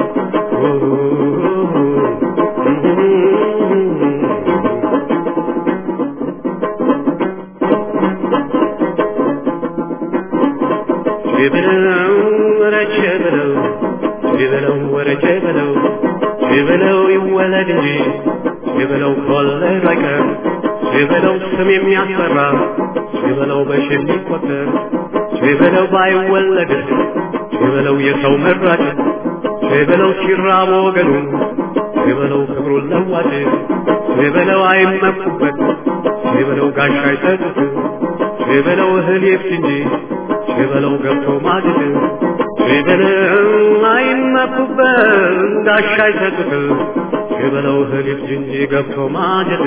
ችበለው ወረቼ ብለው ችበለው ወረቼ ብለው ችበለው ይወለድ እንጂ ችበለው ከወለድ አይቀር ችበለው ስም የሚያስፈራ ችበለው በሺህ የሚቆጠር ችበለው ባይወለድ ችበለው የሰው መራጭ ችበለው ሲራብ ወገኑ ችበለው ክብሩን ለዋጭ ችበለው አይመኩበት ችበለው ጋሻ አይሰጡት ችበለው እህል ይፍት እንጂ ችበለው ገብቶ ማድል ችበለው አይመኩበት ጋሻ አይሰጡት ችበለው እህል ይፍት እንጂ ገብቶ ማድል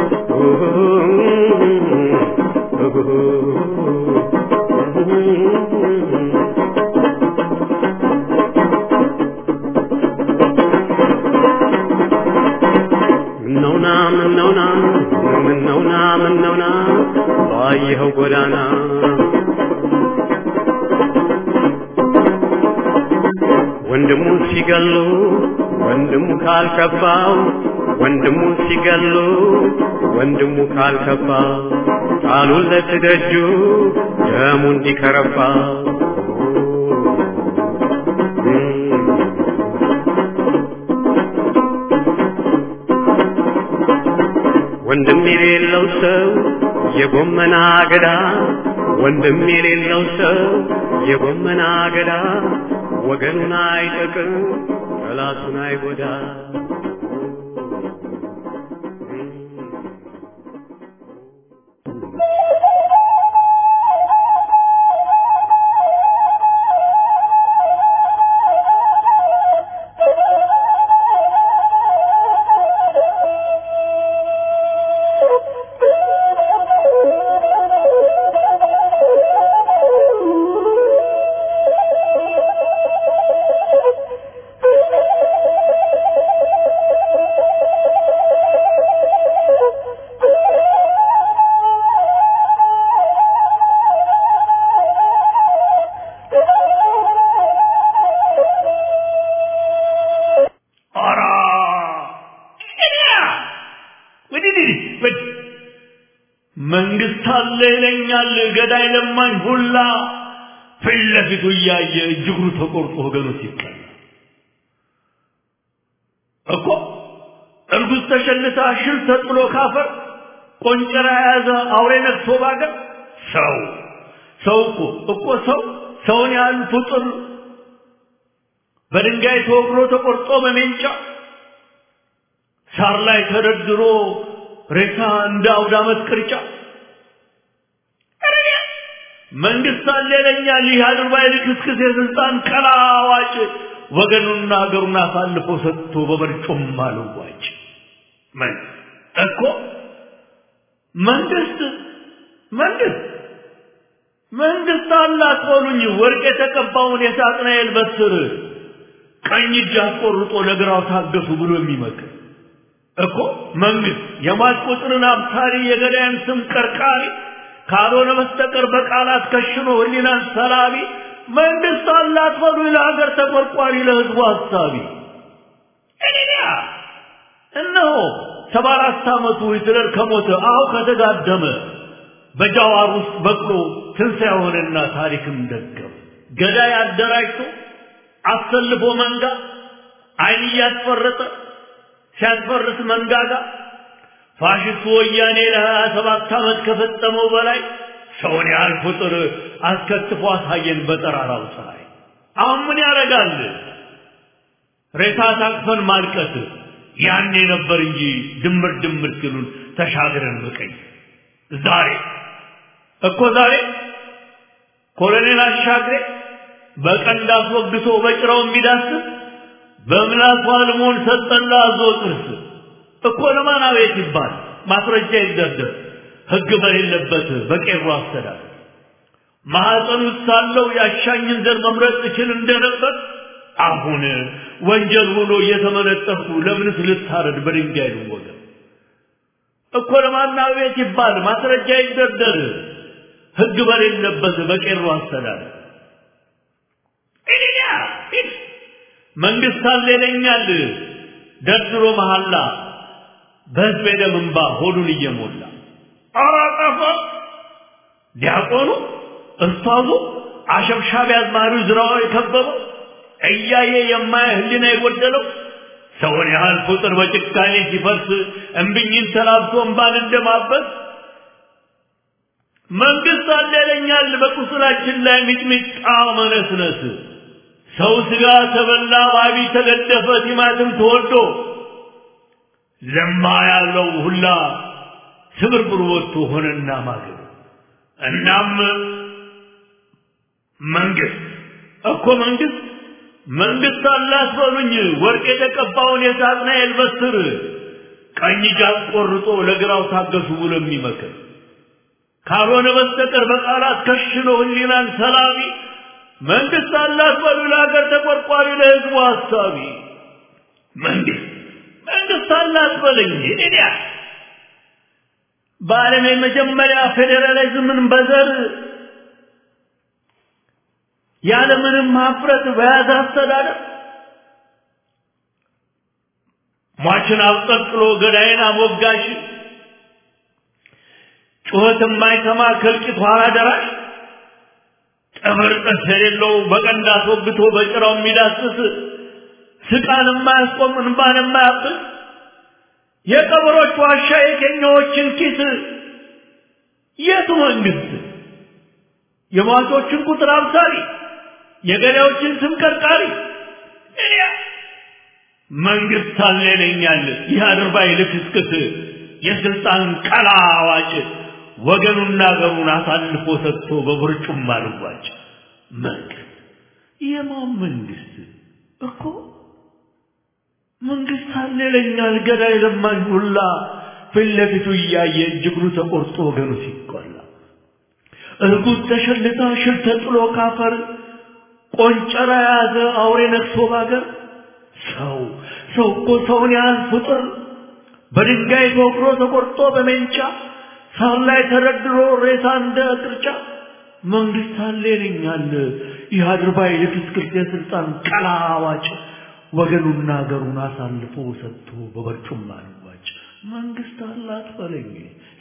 ምነውና ምነውና ምነውና ምነውና ባየኸው ጎዳና ወንድሙ ሲገሉ ወንድሙ ካልከፋው ወንድሙ ሲገሉ ወንድሙ ካልከፋ ቃሉን ለትደጁ ደሙ እንዲከረፋ ወንድም የሌለው ሰው የጎመና አገዳ ወንድም የሌለው ሰው የጎመና አገዳ ወገኑን አይጠቅም ጠላቱን አይጎዳ ኧረ እኔያ ወዲህ ወዲህ መንግስት አለ ይለኛል ገዳይ ለማኝ ሁላ ፊት ለፊቱ እያየ እጅግሩ ተቆርጦ ወገኑ ሲቀላ እኮ እርጉዝ ተሸልታ ሽል ተጥሎ ካፈር ቆንጨራ የያዘ አውሬ ነግሶ ባገር ሰው ሰው እኮ እኮ ሰው ሰውን ያህል ፍጡር በድንጋይ ተወግሮ ተቆርጦ በሜንጫ ሳር ላይ ተደርድሮ ሬሳ እንደ አውደ ዓመት ቅርጫ ኧረ መንግስት አለ ይለኛል ይህ አድርባይ ልክስክስ የስልጣን ቀላዋጭ ወገኑና ሀገሩን አሳልፎ ሰጥቶ በመርጮም አልዋጭ ምን እኮ መንግስት መንግስት መንግስት አላት በሉኝ ወርቅ የተቀባውን የሳጥናኤል በትር ቀኝ እጅ አስቆርጦ ለግራው ታገሱ ብሎ የሚመክር እኮ መንግስት የሟች ቁጥርን አብሳሪ የገዳያን ስም ቀርቃሪ ካልሆነ በስተቀር በቃላት ከሽኖ ህሊናን ሰላቢ መንግስት አላት በሉ ለሀገር ተቆርቋሪ ለህዝቡ ሀሳቢ እኔያ እነሆ ሰባ አራት ዓመቱ ሂትለር ከሞተ አሁ ከተጋደመ በጃዋር ውስጥ በቅሎ ትንሣኤ ሆነና ታሪክም ደገመ ገዳይ አደራጅቶ አሰልፎ መንጋ አይን እያስፈረጠ ሲያስፈርስ መንጋጋ ፋሽስቱ ወያኔ ለሀያ ሰባት ዓመት ከፈጸመው በላይ ሰውን ያህል ቁጥር አስከትፎ አሳየን በጠራራው ፀሐይ። አሁን ምን ያደርጋል? ሬሳ ታቅፈን ማልቀስ፣ ያኔ ነበር እንጂ ድምር ድምር ሲሉን ተሻግረን በቀኝ ዛሬ እኮ ዛሬ ኮሎኔል አሻግሬ በቀንድ አስወግቶ በጭራው የሚዳስስ በምላሱ አልሞን ሰጠላ አዞ ጥርስ እኮ ለማን አቤት ይባል ማስረጃ ይደርደር ህግ በሌለበት በቄሮ አስተዳደር ማህፀን ውስጥ ሳለው ያሻኝን ዘር መምረጥ እችል እንደነበር አሁን ወንጀል ሆኖ እየተመነጠፍኩ ለምንስ ልታረድ በድንጋይ ልወገር እኮ ለማን አቤት ይባል ማስረጃ ይደርደር ህግ በሌለበት በቄሮ አስተዳደር እኔያ መንግስት አለ ይለኛል ደርድሮ መሐላ በህዝብ ደም እንባ ሆዱን እየሞላ አራቀፈ ዲያቆኑ እስታዙ አሸብሻቢ አዝማሪው ዝራው የከበበው እያየ የማየ ህሊና የጎደለው ሰውን ያህል ቁጥር በጭካኔ ሲፈርስ እምብኝን ተላብሶ እንባን እንደማበስ መንግስት አለ ይለኛል በቁስላችን ላይ ሚጥሚጣ መነስነስ ሰው ስጋ ተበላ ባቢ ተገደፈ ቲማትም ተወዶ ለማ ያለው ሁላ ስብርብር ወጥቶ ሆነና ማገር እናም መንግስት እኮ መንግስት መንግስት አላት በሉኝ ወርቅ የተቀባውን የሳጥናኤል በትር ቀኝ ጃን ቆርጦ ለግራው ታገሱ ብሎ የሚመክር ካልሆነ በስተቀር በቃላት ከሽኖ ህሊናን ሰላቢ መንግስት አላት በሉ ለሀገር ተቆርቋሪ ለህዝቡ ሀሳቢ መንግስት መንግስት አላት በለኝ እዲያ በዓለም የመጀመሪያ ፌዴራሊዝምን በዘር ያለምንም ማፍረት በያዘ አስተዳደር ሟችን አብጠልጥሎ ገዳይን አሞጋሽ ጩኸት የማይሰማ ከልቂት ኋላ ደራሽ ጥፍር ጥርስ የሌለው በቀንድ አስወግቶ በጭራው የሚዳስስ ስቃን የማያስቆም እንባን የማያብስ የቀበሮች ዋሻ የኬኛዎችን ኪስ የቱ መንግስት የሟቾችን ቁጥር አብሳሪ የገዳዮችን ስም ቀርቃሪ እኔ መንግስት አለ ይለኛል ይህ አድርባይ ልክስክስ የስልጣን ቀላ አዋጭ ወገኑና አገሩን አሳልፎ ሰጥቶ በብርጩም አልዋጭ መንግስት የማን መንግስት እኮ መንግስት አለ ይለኛል ገዳይ ለማኝ ሁላ ፊት ለፊቱ እያየ እጅግሩ ተቆርጦ ወገኑ ሲቆላ እርጉዝ ተሸልታ ሽል ተጥሎ ካፈር ቆንጨራ የያዘ አውሬ ነክሶ ባገር ሰው ሰው እኮ ሰውን ያህል ፍጡር በድንጋይ ተወግሮ ተቆርጦ በሜንጫ ሳር ላይ ተደርድሮ ሬሳ እንደ ቅርጫ መንግስት አለ ይለኛል ይህ አድርባይ ልክስክስ የስልጣን ቀላ አዋጭ ወገኑና አገሩን አሳልፎ ሰጥቶ በበርጩማ ልዋጭ መንግስት አላት በለኝ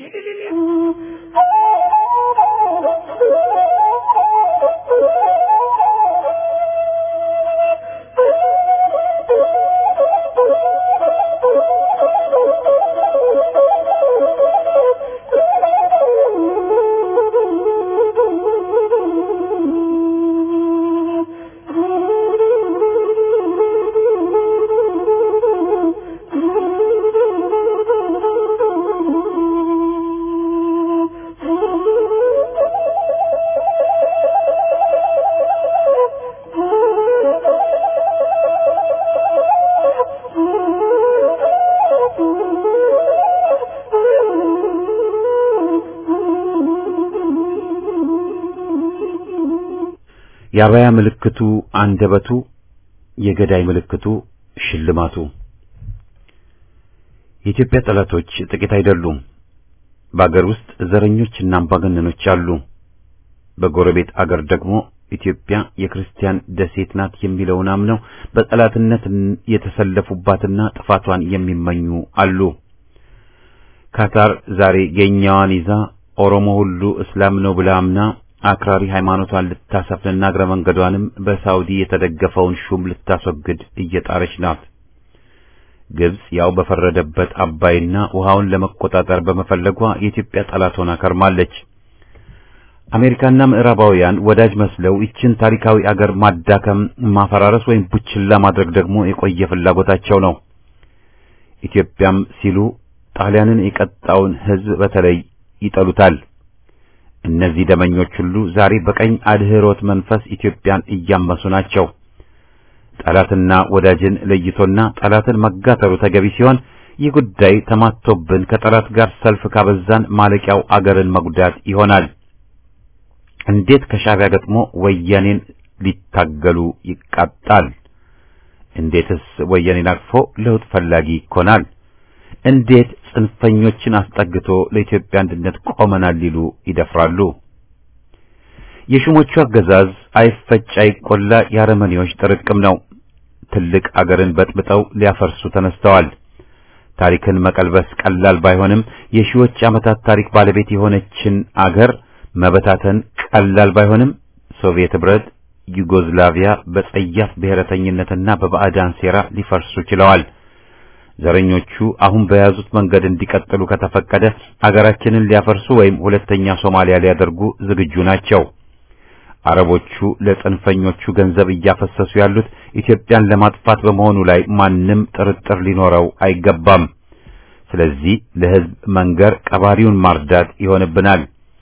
የአበያ ምልክቱ አንደበቱ፣ የገዳይ ምልክቱ ሽልማቱ። የኢትዮጵያ ጠላቶች ጥቂት አይደሉም። በአገር ውስጥ ዘረኞችና አምባገነኖች አሉ። በጎረቤት አገር ደግሞ ኢትዮጵያ የክርስቲያን ደሴት ናት የሚለውን አምነው በጠላትነት የተሰለፉባትና ጥፋቷን የሚመኙ አሉ። ካታር ዛሬ የኛዋን ይዛ ኦሮሞ ሁሉ እስላም ነው ብላ አምና አክራሪ ሃይማኖቷን ልታሰፍንና እግረ መንገዷንም በሳውዲ የተደገፈውን ሹም ልታስወግድ እየጣረች ናት። ግብጽ ያው በፈረደበት አባይና ውሃውን ለመቆጣጠር በመፈለጓ የኢትዮጵያ ጠላት ሆና ከርማለች። አሜሪካና ምዕራባውያን ወዳጅ መስለው ይችን ታሪካዊ አገር ማዳከም፣ ማፈራረስ ወይም ቡችላ ማድረግ ደግሞ የቆየ ፍላጎታቸው ነው። ኢትዮጵያም ሲሉ ጣሊያንን የቀጣውን ሕዝብ በተለይ ይጠሉታል። እነዚህ ደመኞች ሁሉ ዛሬ በቀኝ አድህሮት መንፈስ ኢትዮጵያን እያመሱ ናቸው። ጠላትና ወዳጅን ለይቶና ጠላትን መጋተሩ ተገቢ ሲሆን ይህ ጉዳይ ተማቶብን ከጠላት ጋር ሰልፍ ካበዛን ማለቂያው አገርን መጉዳት ይሆናል። እንዴት ከሻዕቢያ ገጥሞ ወያኔን ሊታገሉ ይቃጣል? እንዴትስ ወያኔን አቅፎ ለውጥ ፈላጊ ይኮናል? እንዴት ጽንፈኞችን አስጠግቶ ለኢትዮጵያ አንድነት ቆመናል ሊሉ ይደፍራሉ? የሹሞቹ አገዛዝ አይፈጭ አይቆላ የአረመኔዎች ጥርቅም ነው። ትልቅ አገርን በጥብጠው ሊያፈርሱ ተነስተዋል። ታሪክን መቀልበስ ቀላል ባይሆንም የሺዎች ዓመታት ታሪክ ባለቤት የሆነችን አገር መበታተን ቀላል ባይሆንም ሶቪየት ኅብረት፣ ዩጎዝላቪያ በጸያፍ ብሔረተኝነትና በባዕዳን ሴራ ሊፈርሱ ችለዋል። ዘረኞቹ አሁን በያዙት መንገድ እንዲቀጥሉ ከተፈቀደ አገራችንን ሊያፈርሱ ወይም ሁለተኛ ሶማሊያ ሊያደርጉ ዝግጁ ናቸው። አረቦቹ ለጽንፈኞቹ ገንዘብ እያፈሰሱ ያሉት ኢትዮጵያን ለማጥፋት በመሆኑ ላይ ማንም ጥርጥር ሊኖረው አይገባም። ስለዚህ ለሕዝብ መንገር ቀባሪውን ማርዳት ይሆንብናል።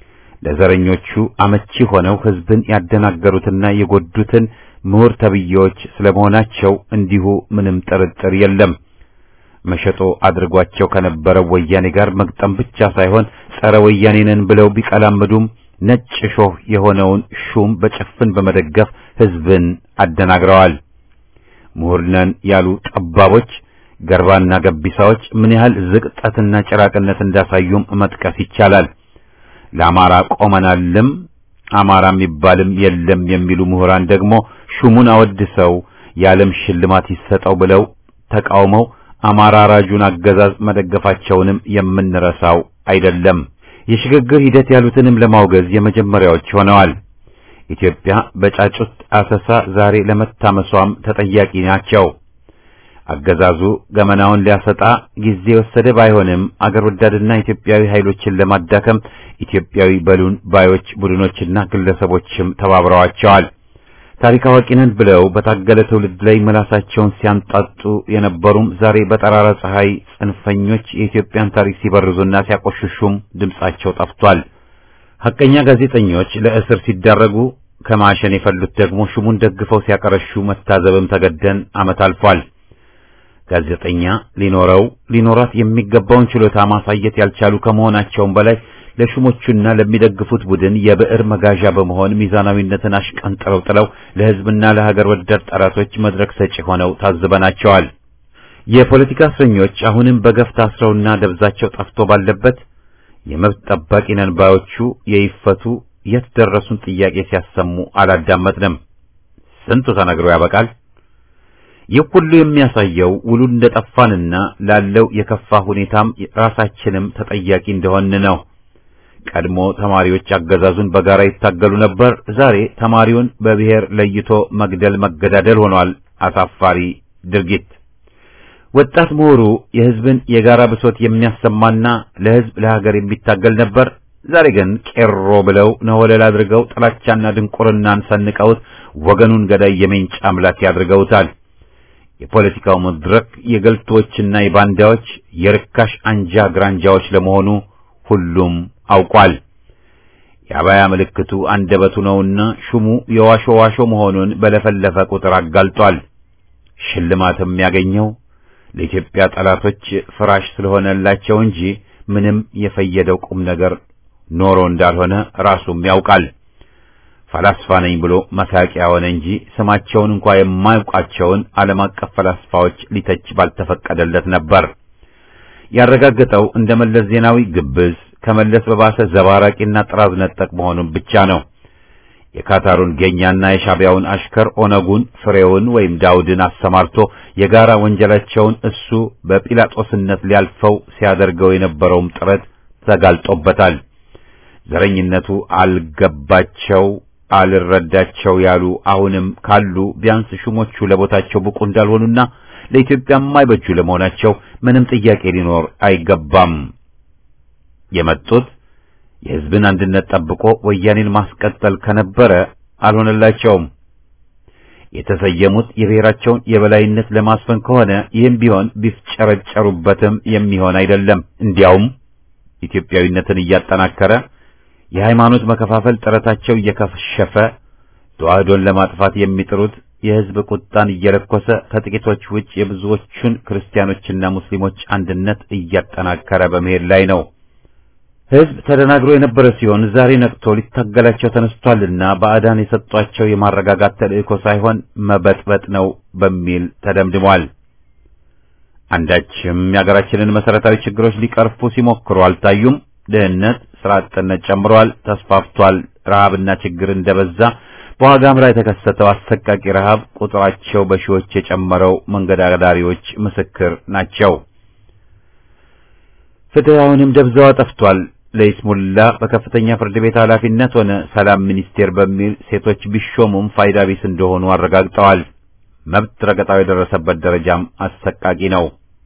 ለዘረኞቹ አመቺ ሆነው ሕዝብን ያደናገሩትና የጎዱትን ምሁር ተብዬዎች ስለመሆናቸው እንዲሁ ምንም ጥርጥር የለም። መሸጦ አድርጓቸው ከነበረው ወያኔ ጋር መግጠም ብቻ ሳይሆን ጸረ ወያኔ ነን ብለው ቢቀላምዱም ነጭ ሾህ የሆነውን ሹም በጭፍን በመደገፍ ሕዝብን አደናግረዋል። ምሁር ነን ያሉ ጠባቦች፣ ገርባና ገቢሳዎች ምን ያህል ዝቅጠትና ጭራቅነት እንዳሳዩም መጥቀስ ይቻላል። ለአማራ ቆመናልም አማራ የሚባልም የለም የሚሉ ምሁራን ደግሞ ሹሙን አወድሰው የዓለም ሽልማት ይሰጠው ብለው ተቃውመው አማራ ራጁን አገዛዝ መደገፋቸውንም የምንረሳው አይደለም። የሽግግር ሂደት ያሉትንም ለማውገዝ የመጀመሪያዎች ሆነዋል። ኢትዮጵያ በጫጩት አሰሳ ዛሬ ለመታመሷም ተጠያቂ ናቸው። አገዛዙ ገመናውን ሊያሰጣ ጊዜ የወሰደ ባይሆንም አገር ወዳድና ኢትዮጵያዊ ኃይሎችን ለማዳከም ኢትዮጵያዊ በሉን ባዮች ቡድኖችና ግለሰቦችም ተባብረዋቸዋል። ታሪክ አዋቂ ነን ብለው በታገለ ትውልድ ላይ መላሳቸውን ሲያንጣጡ የነበሩም ዛሬ በጠራራ ፀሐይ ጽንፈኞች የኢትዮጵያን ታሪክ ሲበርዙና ሲያቆሽሹም ድምጻቸው ጠፍቷል። ሐቀኛ ጋዜጠኞች ለእስር ሲዳረጉ ከማሸን የፈሉት ደግሞ ሹሙን ደግፈው ሲያቀረሹ መታዘብም ተገደን ዓመት አልፏል። ጋዜጠኛ ሊኖረው ሊኖራት የሚገባውን ችሎታ ማሳየት ያልቻሉ ከመሆናቸውም በላይ ለሹሞቹና ለሚደግፉት ቡድን የብዕር መጋዣ በመሆን ሚዛናዊነትን አሽቀንጥረው ጥለው ለሕዝብና ለሀገር ወዳድ ጠላቶች መድረክ ሰጪ ሆነው ታዝበናቸዋል። የፖለቲካ እስረኞች አሁንም በገፍ ታስረውና ደብዛቸው ጠፍቶ ባለበት የመብት ጠባቂ ነን ባዮቹ የይፈቱ የት ደረሱን ጥያቄ ሲያሰሙ አላዳመጥንም። ስንቱ ተነግሮ ያበቃል። ይህ ሁሉ የሚያሳየው ውሉ እንደጠፋንና ላለው የከፋ ሁኔታም ራሳችንም ተጠያቂ እንደሆን ነው። ቀድሞ ተማሪዎች አገዛዙን በጋራ ይታገሉ ነበር። ዛሬ ተማሪውን በብሔር ለይቶ መግደል መገዳደል ሆኗል። አሳፋሪ ድርጊት። ወጣት ምሁሩ የሕዝብን የጋራ ብሶት የሚያሰማና ለሕዝብ ለሀገር የሚታገል ነበር። ዛሬ ግን ቄሮ ብለው ነወለል አድርገው ጥላቻና ድንቁርናን ሰንቀውት ወገኑን ገዳይ የሜንጫ አምላክ ያድርገውታል። የፖለቲካው መድረክ የገልቶችና የባንዳዎች የርካሽ አንጃ ግራንጃዎች ለመሆኑ ሁሉም አውቋል። የአባያ ምልክቱ አንደበቱ ነውና ሹሙ የዋሾ ዋሾ መሆኑን በለፈለፈ ቁጥር አጋልጧል። ሽልማትም ያገኘው ለኢትዮጵያ ጠላቶች ፍራሽ ስለሆነላቸው እንጂ ምንም የፈየደው ቁም ነገር ኖሮ እንዳልሆነ ራሱም ያውቃል። ፈላስፋ ነኝ ብሎ መሳቂያ ሆነ እንጂ ስማቸውን እንኳ የማያውቃቸውን ዓለም አቀፍ ፈላስፋዎች ሊተች ባልተፈቀደለት ነበር። ያረጋገጠው እንደ መለስ ዜናዊ ግብዝ ከመለስ በባሰ ዘባራቂና ጥራዝ ነጠቅ መሆኑን ብቻ ነው። የካታሩን ጌኛና የሻቢያውን አሽከር ኦነጉን ፍሬውን ወይም ዳውድን አሰማርቶ የጋራ ወንጀላቸውን እሱ በጲላጦስነት ሊያልፈው ሲያደርገው የነበረውም ጥረት ተጋልጦበታል። ዘረኝነቱ አልገባቸው አልረዳቸው ያሉ አሁንም ካሉ ቢያንስ ሹሞቹ ለቦታቸው ብቁ እንዳልሆኑና ለኢትዮጵያ የማይበጁ ለመሆናቸው ምንም ጥያቄ ሊኖር አይገባም። የመጡት የሕዝብን አንድነት ጠብቆ ወያኔን ማስቀጠል ከነበረ አልሆነላቸውም። የተሰየሙት የብሔራቸውን የበላይነት ለማስፈን ከሆነ ይህም ቢሆን ቢፍጨረጨሩበትም የሚሆን አይደለም። እንዲያውም ኢትዮጵያዊነትን እያጠናከረ የሃይማኖት መከፋፈል ጥረታቸው እየከሸፈ ተዋህዶን ለማጥፋት የሚጥሩት የሕዝብ ቁጣን እየለኮሰ ከጥቂቶች ውጭ የብዙዎቹን ክርስቲያኖችና ሙስሊሞች አንድነት እያጠናከረ በመሄድ ላይ ነው። ሕዝብ ተደናግሮ የነበረ ሲሆን ዛሬ ነቅቶ ሊታገላቸው ተነስቷልና ባዕዳን የሰጧቸው የማረጋጋት ተልእኮ ሳይሆን መበጥበጥ ነው በሚል ተደምድሟል። አንዳችም የሀገራችንን መሰረታዊ ችግሮች ሊቀርፉ ሲሞክሩ አልታዩም። ድህነት፣ ስራ አጥነት ጨምሯል፣ ተስፋፍቷል። ረሃብና ችግር እንደበዛ በዋጋም ላይ የተከሰተው አሰቃቂ ረሃብ ቁጥራቸው በሺዎች የጨመረው መንገድ አዳሪዎች ምስክር ናቸው። ፍትህ አሁንም ደብዛዋ ጠፍቷል። ለይስሙላ በከፍተኛ ፍርድ ቤት ኃላፊነት ሆነ ሰላም ሚኒስቴር በሚል ሴቶች ቢሾሙም ፋይዳ ቢስ እንደሆኑ አረጋግጠዋል። መብት ረገጣው የደረሰበት ደረጃም አሰቃቂ ነው።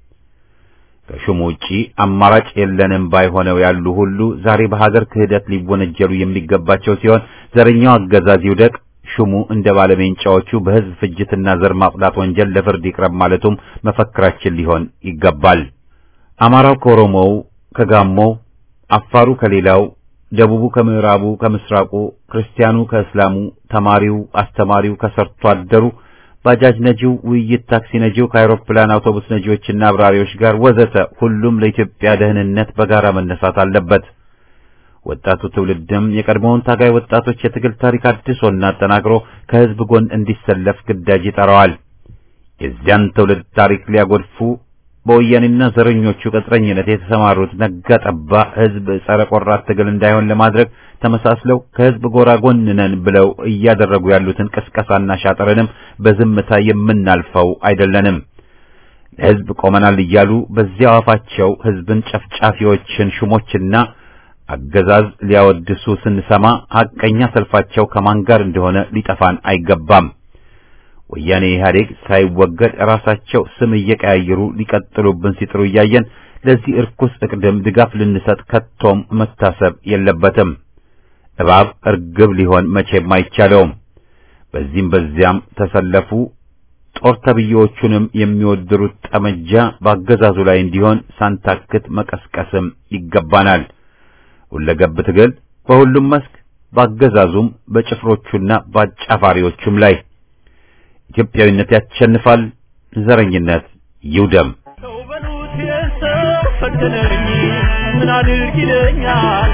ከሹሙ ውጪ አማራጭ የለንም ባይሆነው ያሉ ሁሉ ዛሬ በሀገር ክህደት ሊወነጀሉ የሚገባቸው ሲሆን ዘረኛው አገዛዝ ይውደቅ፣ ሹሙ እንደ ባለሜንጫዎቹ በሕዝብ ፍጅትና ዘር ማጽዳት ወንጀል ለፍርድ ይቅረብ ማለቱም መፈክራችን ሊሆን ይገባል። አማራው ከኦሮሞው፣ ከጋሞው፣ አፋሩ ከሌላው፣ ደቡቡ ከምዕራቡ፣ ከምስራቁ፣ ክርስቲያኑ ከእስላሙ፣ ተማሪው፣ አስተማሪው ከሰርቶ አደሩ ባጃጅ ነጂው፣ ውይይት ታክሲ ነጂው ከአውሮፕላን አውቶቡስ ነጂዎችና አብራሪዎች ጋር ወዘተ ሁሉም ለኢትዮጵያ ደህንነት በጋራ መነሳት አለበት። ወጣቱ ትውልድም የቀድሞውን ታጋይ ወጣቶች የትግል ታሪክ አድሶና አጠናክሮ ከሕዝብ ጎን እንዲሰለፍ ግዳጅ ይጠራዋል። የዚያን ትውልድ ታሪክ ሊያጎድፉ በወያኔና ዘረኞቹ ቅጥረኝነት የተሰማሩት ነጋ ጠባ ሕዝብ ጸረ ቆራት ትግል እንዳይሆን ለማድረግ ተመሳስለው ከሕዝብ ጎራ ጎን ነን ብለው እያደረጉ ያሉትን ቅስቀሳና ሻጥርንም በዝምታ የምናልፈው አይደለንም። ለሕዝብ ቆመናል እያሉ በዚያው አፋቸው ሕዝብን ጨፍጫፊዎችን ሹሞችና አገዛዝ ሊያወድሱ ስንሰማ ሐቀኛ ሰልፋቸው ከማን ጋር እንደሆነ ሊጠፋን አይገባም። ወያኔ ኢህአዴግ ሳይወገድ ራሳቸው ስም እየቀያየሩ ሊቀጥሉብን ሲጥሩ እያየን ለዚህ እርኩስ እቅድም ድጋፍ ልንሰጥ ከቶም መታሰብ የለበትም። እባብ እርግብ ሊሆን መቼም አይቻለውም። በዚህም በዚያም ተሰለፉ። ጦር ተብዬዎቹንም የሚወድሩት ጠመንጃ በአገዛዙ ላይ እንዲሆን ሳንታክት መቀስቀስም ይገባናል። ሁለገብ ትግል በሁሉም መስክ በአገዛዙም በጭፍሮቹና በአጫፋሪዎቹም ላይ ኢትዮጵያዊነት ያሸንፋል። ዘረኝነት ይውደም። ሰው በሉት የሰው ፈተነኝ ምን አድርግ ይለኛል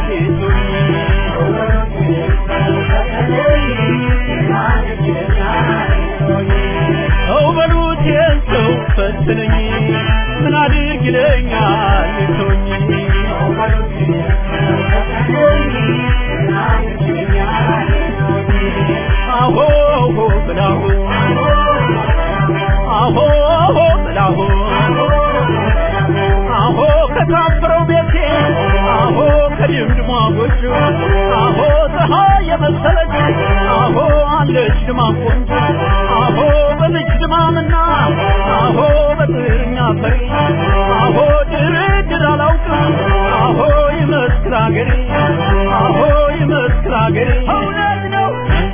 ጌቶኝ ሰው በሉት የሰው ፈተነኝ ምን አድርግ ይለኛል ጌቶኝ አሆ ብላሁ አሆ ብላሁ አሆ ከታፈረው ቤቴ አሆ ከድምድሟ ጎጆ አሆ ፀሐይ የመሰለች አሆ አለች ድማ ቆንጆ አሆ በልጅ ድማምና አሆ በጥርኛ ፈሪ አሆ ድርድር አላውቅም አሆ ይመስክር አገሬ አሆ ይመስክር አገሬ እውነት ነው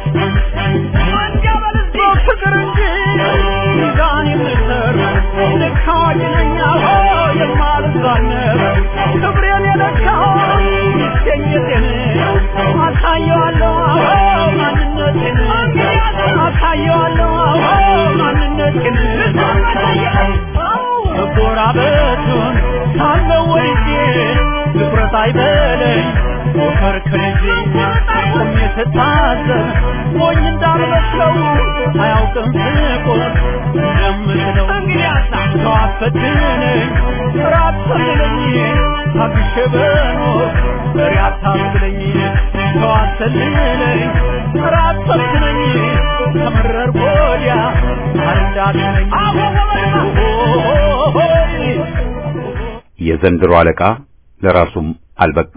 ፍቅር እንጂ ሚዛን የምሰር ልክ አዋቂ ነኝ አሆ የማልዛነብ ክብሬን የለካው ይገኘቴን አሳየዋለሁ አሆ ማንነቴን አሳየዋለሁ አሆ ማንነቴን መጎራበቱን ሳለው ወድጄ ትኩረት አይበለኝ ሞከር ከልጄ ቆሜ ስታዘብ ሞኝ እንዳልመስለው አያውቅም ስቆም እንደምትለው ሰው አፈትነኝ ራት ሰልለኝ ታግሼ በኖር በሬ አታስለኝ ሰው አሰልለኝ ራት ሰልችነኝ ከመረር ወዲያ አንዳትነኝ የዘንድሮ አለቃ ለራሱም አልበቃ።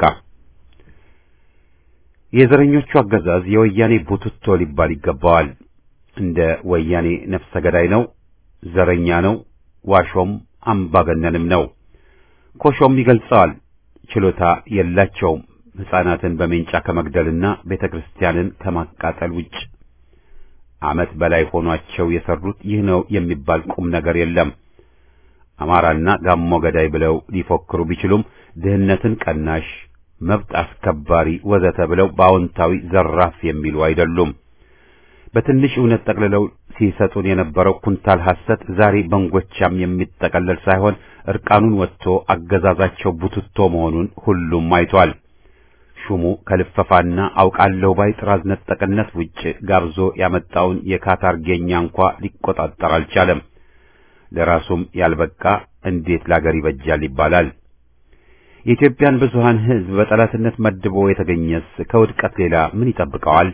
የዘረኞቹ አገዛዝ የወያኔ ቡትቶ ሊባል ይገባዋል። እንደ ወያኔ ነፍሰ ገዳይ ነው፣ ዘረኛ ነው፣ ዋሾም አምባገነንም ነው። ኮሾም ይገልጸዋል። ችሎታ የላቸውም ሕፃናትን በሜንጫ ከመግደልና ቤተ ክርስቲያንን ከማቃጠል ውጭ። ዓመት በላይ ሆኗቸው የሰሩት ይህ ነው የሚባል ቁም ነገር የለም። አማራና ጋሞ ገዳይ ብለው ሊፎክሩ ቢችሉም ድህነትን ቀናሽ፣ መብት አስከባሪ ወዘተ ብለው በአዎንታዊ ዘራፍ የሚሉ አይደሉም። በትንሽ እውነት ጠቅልለው ሲሰጡን የነበረው ኩንታል ሐሰት ዛሬ በንጎቻም የሚጠቀለል ሳይሆን እርቃኑን ወጥቶ አገዛዛቸው ቡትቶ መሆኑን ሁሉም አይቷል። ሹሙ ከልፈፋና አውቃለሁ ባይ ጥራዝ ነጠቅነት ውጭ ጋብዞ ያመጣውን የካታር ጌኛ እንኳ ሊቆጣጠር አልቻለም። ለራሱም ያልበቃ እንዴት ላገር ይበጃል ይባላል። የኢትዮጵያን ብዙሃን ሕዝብ በጠላትነት መድቦ የተገኘስ ከውድቀት ሌላ ምን ይጠብቀዋል?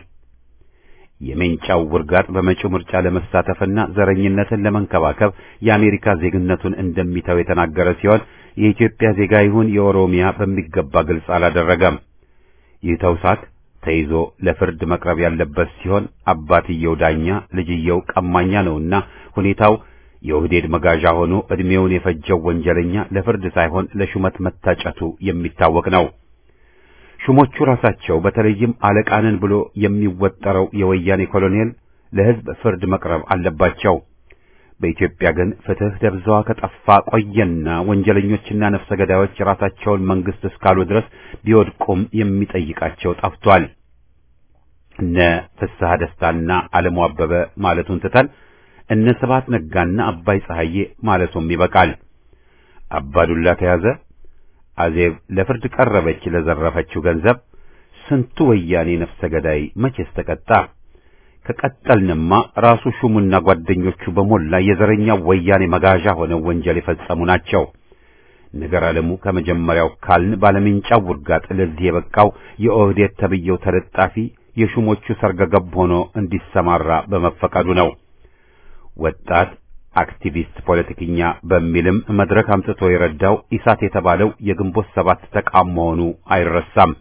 የሜንጫው ውርጋጥ በመጪው ምርጫ ለመሳተፍና ዘረኝነትን ለመንከባከብ የአሜሪካ ዜግነቱን እንደሚተው የተናገረ ሲሆን የኢትዮጵያ ዜጋ ይሁን የኦሮሚያ በሚገባ ግልጽ አላደረገም። ይህ ተውሳክ ተይዞ ለፍርድ መቅረብ ያለበት ሲሆን አባትየው ዳኛ ልጅየው ቀማኛ ነውና ሁኔታው የኦህዴድ መጋዣ ሆኖ ዕድሜውን የፈጀው ወንጀለኛ ለፍርድ ሳይሆን ለሹመት መታጨቱ የሚታወቅ ነው። ሹሞቹ ራሳቸው በተለይም አለቃንን ብሎ የሚወጠረው የወያኔ ኮሎኔል ለሕዝብ ፍርድ መቅረብ አለባቸው። በኢትዮጵያ ግን ፍትሕ ደብዛዋ ከጠፋ ቆየና ወንጀለኞችና ነፍሰ ገዳዮች ራሳቸውን መንግስት እስካሉ ድረስ ቢወድቁም የሚጠይቃቸው ጠፍቷል። እነ ፍስሐ ደስታና ዓለሙ አበበ ማለቱን ትተን እነ ስብሐት ነጋና አባይ ፀሐዬ ማለቱም ይበቃል። አባዱላ ተያዘ፣ አዜብ ለፍርድ ቀረበች ለዘረፈችው ገንዘብ። ስንቱ ወያኔ ነፍሰ ገዳይ መቼስ ተቀጣ? ከቀጠልንማ ራሱ ሹሙና ጓደኞቹ በሞላ የዘረኛ ወያኔ መጋዣ ሆነው ወንጀል የፈጸሙ ናቸው። ነገር ዓለሙ ከመጀመሪያው ካልን ባለምንጫው ውርጋጥ ለዚህ የበቃው የኦህዴድ ተብየው ተለጣፊ የሹሞቹ ሰርገገብ ሆኖ እንዲሰማራ በመፈቀዱ ነው። ወጣት አክቲቪስት ፖለቲከኛ በሚልም መድረክ አምጥቶ የረዳው ኢሳት የተባለው የግንቦት ሰባት ተቃም መሆኑ አይረሳም።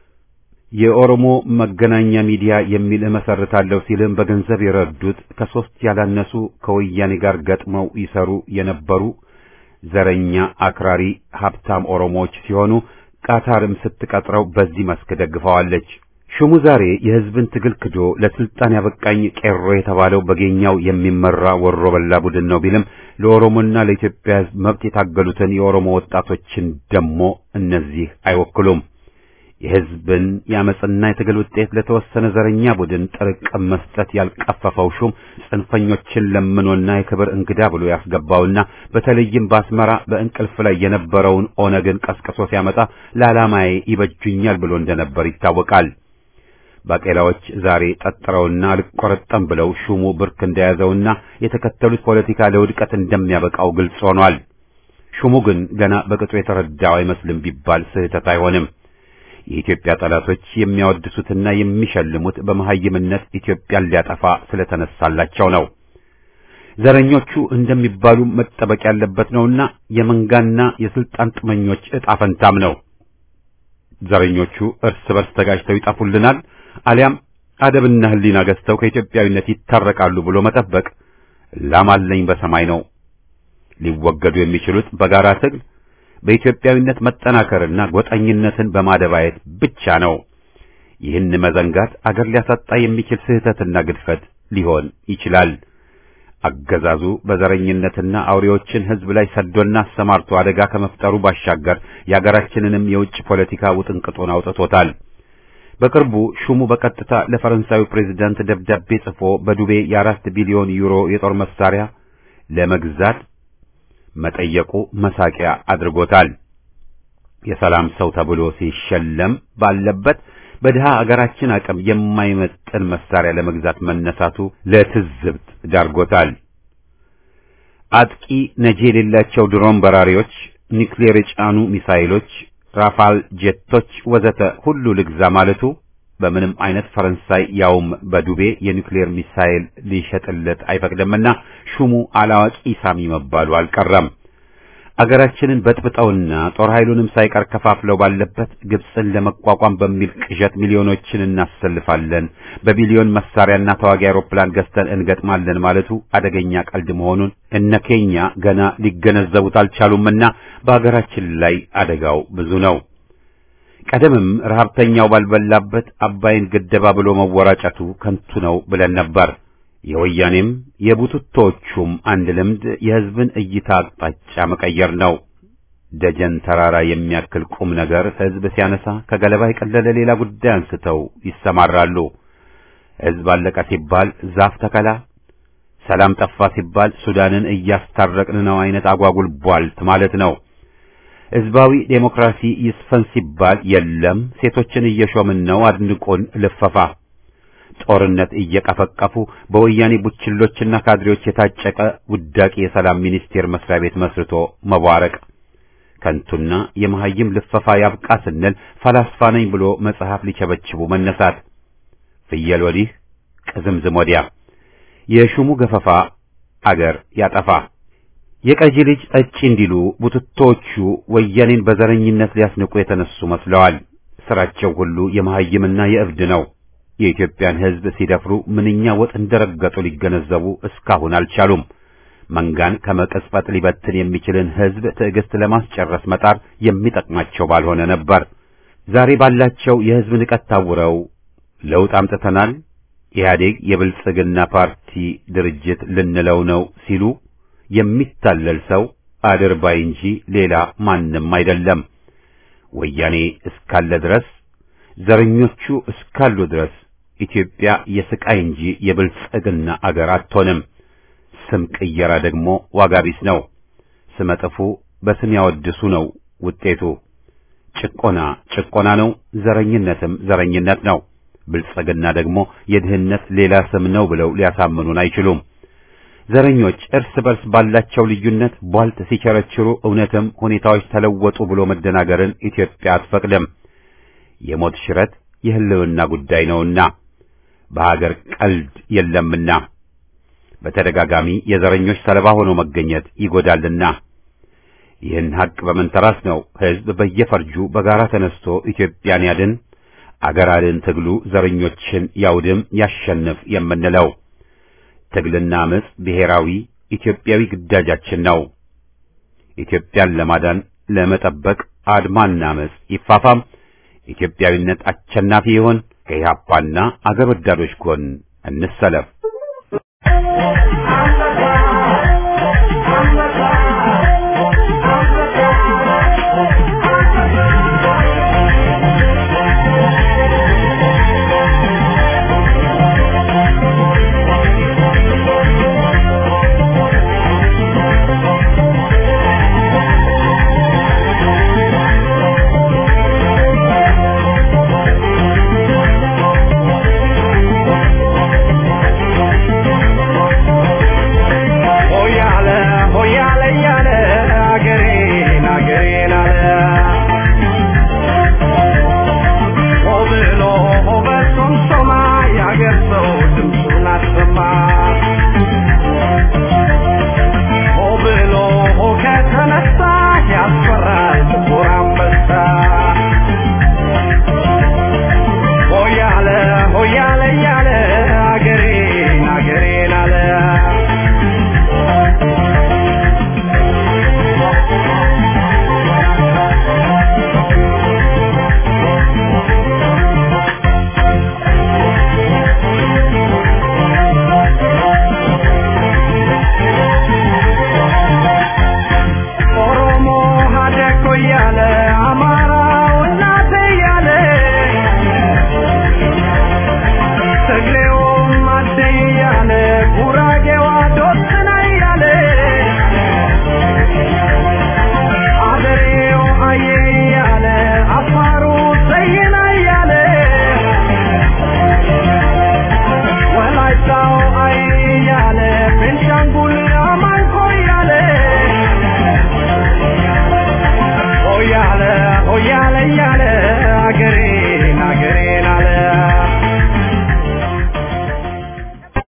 የኦሮሞ መገናኛ ሚዲያ የሚል እመሰርታለሁ ሲልም በገንዘብ የረዱት ከሶስት ያላነሱ ከወያኔ ጋር ገጥመው ይሰሩ የነበሩ ዘረኛ አክራሪ ሀብታም ኦሮሞዎች ሲሆኑ ቃታርም ስትቀጥረው በዚህ መስክ ደግፈዋለች። ሹሙ ዛሬ የሕዝብን ትግል ክዶ ለስልጣን ያበቃኝ ቄሮ የተባለው በጌኛው የሚመራ ወሮ በላ ቡድን ነው ቢልም ለኦሮሞና ለኢትዮጵያ ሕዝብ መብት የታገሉትን የኦሮሞ ወጣቶችን ደሞ እነዚህ አይወክሉም። የሕዝብን የአመፅና የትግል ውጤት ለተወሰነ ዘረኛ ቡድን ጥርቅም መስጠት ያልቀፈፈው ሹም ጽንፈኞችን ለምኖና የክብር እንግዳ ብሎ ያስገባውና በተለይም በአስመራ በእንቅልፍ ላይ የነበረውን ኦነግን ቀስቅሶ ሲያመጣ ለዓላማዬ ይበጁኛል ብሎ እንደነበር ይታወቃል። ባቄላዎች ዛሬ ጠጥረውና አልቆረጠም ብለው ሹሙ ብርክ እንደያዘውና የተከተሉት ፖለቲካ ለውድቀት እንደሚያበቃው ግልጽ ሆኗል። ሹሙ ግን ገና በቅጡ የተረዳው አይመስልም ቢባል ስህተት አይሆንም። የኢትዮጵያ ጠላቶች የሚያወድሱትና የሚሸልሙት በመሐይምነት ኢትዮጵያን ሊያጠፋ ስለተነሳላቸው ነው። ዘረኞቹ እንደሚባሉ መጠበቅ ያለበት ነውና የመንጋና የስልጣን ጥመኞች ዕጣ ፈንታም ነው። ዘረኞቹ እርስ በርስ ተጋጅተው ይጠፉልናል አሊያም አደብና ሕሊና ገዝተው ከኢትዮጵያዊነት ይታረቃሉ ብሎ መጠበቅ ላም አለኝ በሰማይ ነው። ሊወገዱ የሚችሉት በጋራ ትግል በኢትዮጵያዊነት መጠናከርና ጎጠኝነትን በማደባየት ብቻ ነው። ይህን መዘንጋት አገር ሊያሳጣ የሚችል ስህተትና ግድፈት ሊሆን ይችላል። አገዛዙ በዘረኝነትና አውሬዎችን ሕዝብ ላይ ሰዶና አሰማርቶ አደጋ ከመፍጠሩ ባሻገር የአገራችንንም የውጭ ፖለቲካ ውጥንቅጡን አውጥቶታል። በቅርቡ ሹሙ በቀጥታ ለፈረንሳዩ ፕሬዝዳንት ደብዳቤ ጽፎ በዱቤ የአራት ቢሊዮን ዩሮ የጦር መሳሪያ ለመግዛት መጠየቁ መሳቂያ አድርጎታል። የሰላም ሰው ተብሎ ሲሸለም ባለበት በድሃ አገራችን አቅም የማይመጥን መሳሪያ ለመግዛት መነሳቱ ለትዝብት ዳርጎታል። አጥቂ ነጂ የሌላቸው ድሮን በራሪዎች፣ ኒውክሌር የጫኑ ሚሳይሎች፣ ራፋል ጄቶች ወዘተ ሁሉ ልግዛ ማለቱ በምንም አይነት ፈረንሳይ ያውም በዱቤ የኒውክሌር ሚሳይል ሊሸጥለት አይፈቅድምና ሹሙ አላዋቂ ሳሚ መባሉ አልቀረም። አገራችንን በጥብጠውና ጦር ኃይሉንም ሳይቀር ከፋፍለው ባለበት ግብፅን ለመቋቋም በሚል ቅዠት ሚሊዮኖችን እናሰልፋለን፣ በቢሊዮን መሳሪያና ተዋጊ አውሮፕላን ገዝተን እንገጥማለን ማለቱ አደገኛ ቀልድ መሆኑን እነ ኬኛ ገና ሊገነዘቡት አልቻሉምና በአገራችን ላይ አደጋው ብዙ ነው። ቀደምም ረሀብተኛው ባልበላበት አባይን ገደባ ብሎ መወራጨቱ ከንቱ ነው ብለን ነበር። የወያኔም የቡትቶቹም አንድ ልምድ የሕዝብን እይታ አቅጣጫ መቀየር ነው። ደጀን ተራራ የሚያክል ቁም ነገር ሕዝብ ሲያነሳ ከገለባ የቀለለ ሌላ ጉዳይ አንስተው ይሰማራሉ። ሕዝብ አለቀ ሲባል ዛፍ ተከላ፣ ሰላም ጠፋ ሲባል ሱዳንን እያስታረቅን ነው አይነት አጓጉል ቧልት ማለት ነው። ሕዝባዊ ዴሞክራሲ ይስፈን ሲባል የለም ሴቶችን እየሾምን ነው አድንቆን ልፈፋ ጦርነት እየቀፈቀፉ በወያኔ ቡችሎችና ካድሬዎች የታጨቀ ውዳቂ የሰላም ሚኒስቴር መስሪያ ቤት መስርቶ መቧረቅ ከንቱና የመሐይም ልፈፋ ያብቃ ስንል ፈላስፋ ነኝ ብሎ መጽሐፍ ሊቸበችቡ መነሳት ፍየል ወዲህ ቅዝምዝም ወዲያ የሹሙ ገፈፋ አገር ያጠፋ የቀጂ ልጅ ጠጪ እንዲሉ ቡትቶቹ ወያኔን በዘረኝነት ሊያስንቁ የተነሱ መስለዋል። ስራቸው ሁሉ የመሐይምና የእብድ ነው። የኢትዮጵያን ሕዝብ ሲደፍሩ ምንኛ ወጥ እንደረገጡ ሊገነዘቡ እስካሁን አልቻሉም። መንጋን ከመቀስፈት ሊበትን የሚችልን ሕዝብ ትዕግስት ለማስጨረስ መጣር የሚጠቅማቸው ባልሆነ ነበር። ዛሬ ባላቸው የሕዝብ ንቀት ታውረው ለውጥ አምጥተናል፣ ኢህአዴግ የብልጽግና ፓርቲ ድርጅት ልንለው ነው ሲሉ የሚታለል ሰው አድርባይ እንጂ ሌላ ማንም አይደለም። ወያኔ እስካለ ድረስ ዘረኞቹ እስካሉ ድረስ ኢትዮጵያ የስቃይ እንጂ የብልጽግና አገር አትሆንም። ስም ቅየራ ደግሞ ዋጋ ቢስ ነው። ስመ ጥፉ በስም ያወድሱ ነው ውጤቱ። ጭቆና ጭቆና ነው፣ ዘረኝነትም ዘረኝነት ነው። ብልጽግና ደግሞ የድህነት ሌላ ስም ነው ብለው ሊያሳምኑን አይችሉም። ዘረኞች እርስ በርስ ባላቸው ልዩነት ቧልት ሲቸረችሩ እውነትም ሁኔታዎች ተለወጡ ብሎ መደናገርን ኢትዮጵያ አትፈቅድም። የሞት ሽረት የህልውና ጉዳይ ነውና በሀገር ቀልድ የለምና በተደጋጋሚ የዘረኞች ሰለባ ሆኖ መገኘት ይጎዳልና ይህን ሀቅ በመንተራስ ነው ህዝብ በየፈርጁ በጋራ ተነስቶ ኢትዮጵያን ያድን አገር አድን ትግሉ ዘረኞችን ያውድም ያሸንፍ የምንለው። ትግልና አመጽ ብሔራዊ ኢትዮጵያዊ ግዳጃችን ነው። ኢትዮጵያን ለማዳን ለመጠበቅ አድማና አመጽ ይፋፋም። ኢትዮጵያዊነት አሸናፊ ይሆን። ከኢህአፓና አገር ወዳዶች ጎን እንሰለፍ።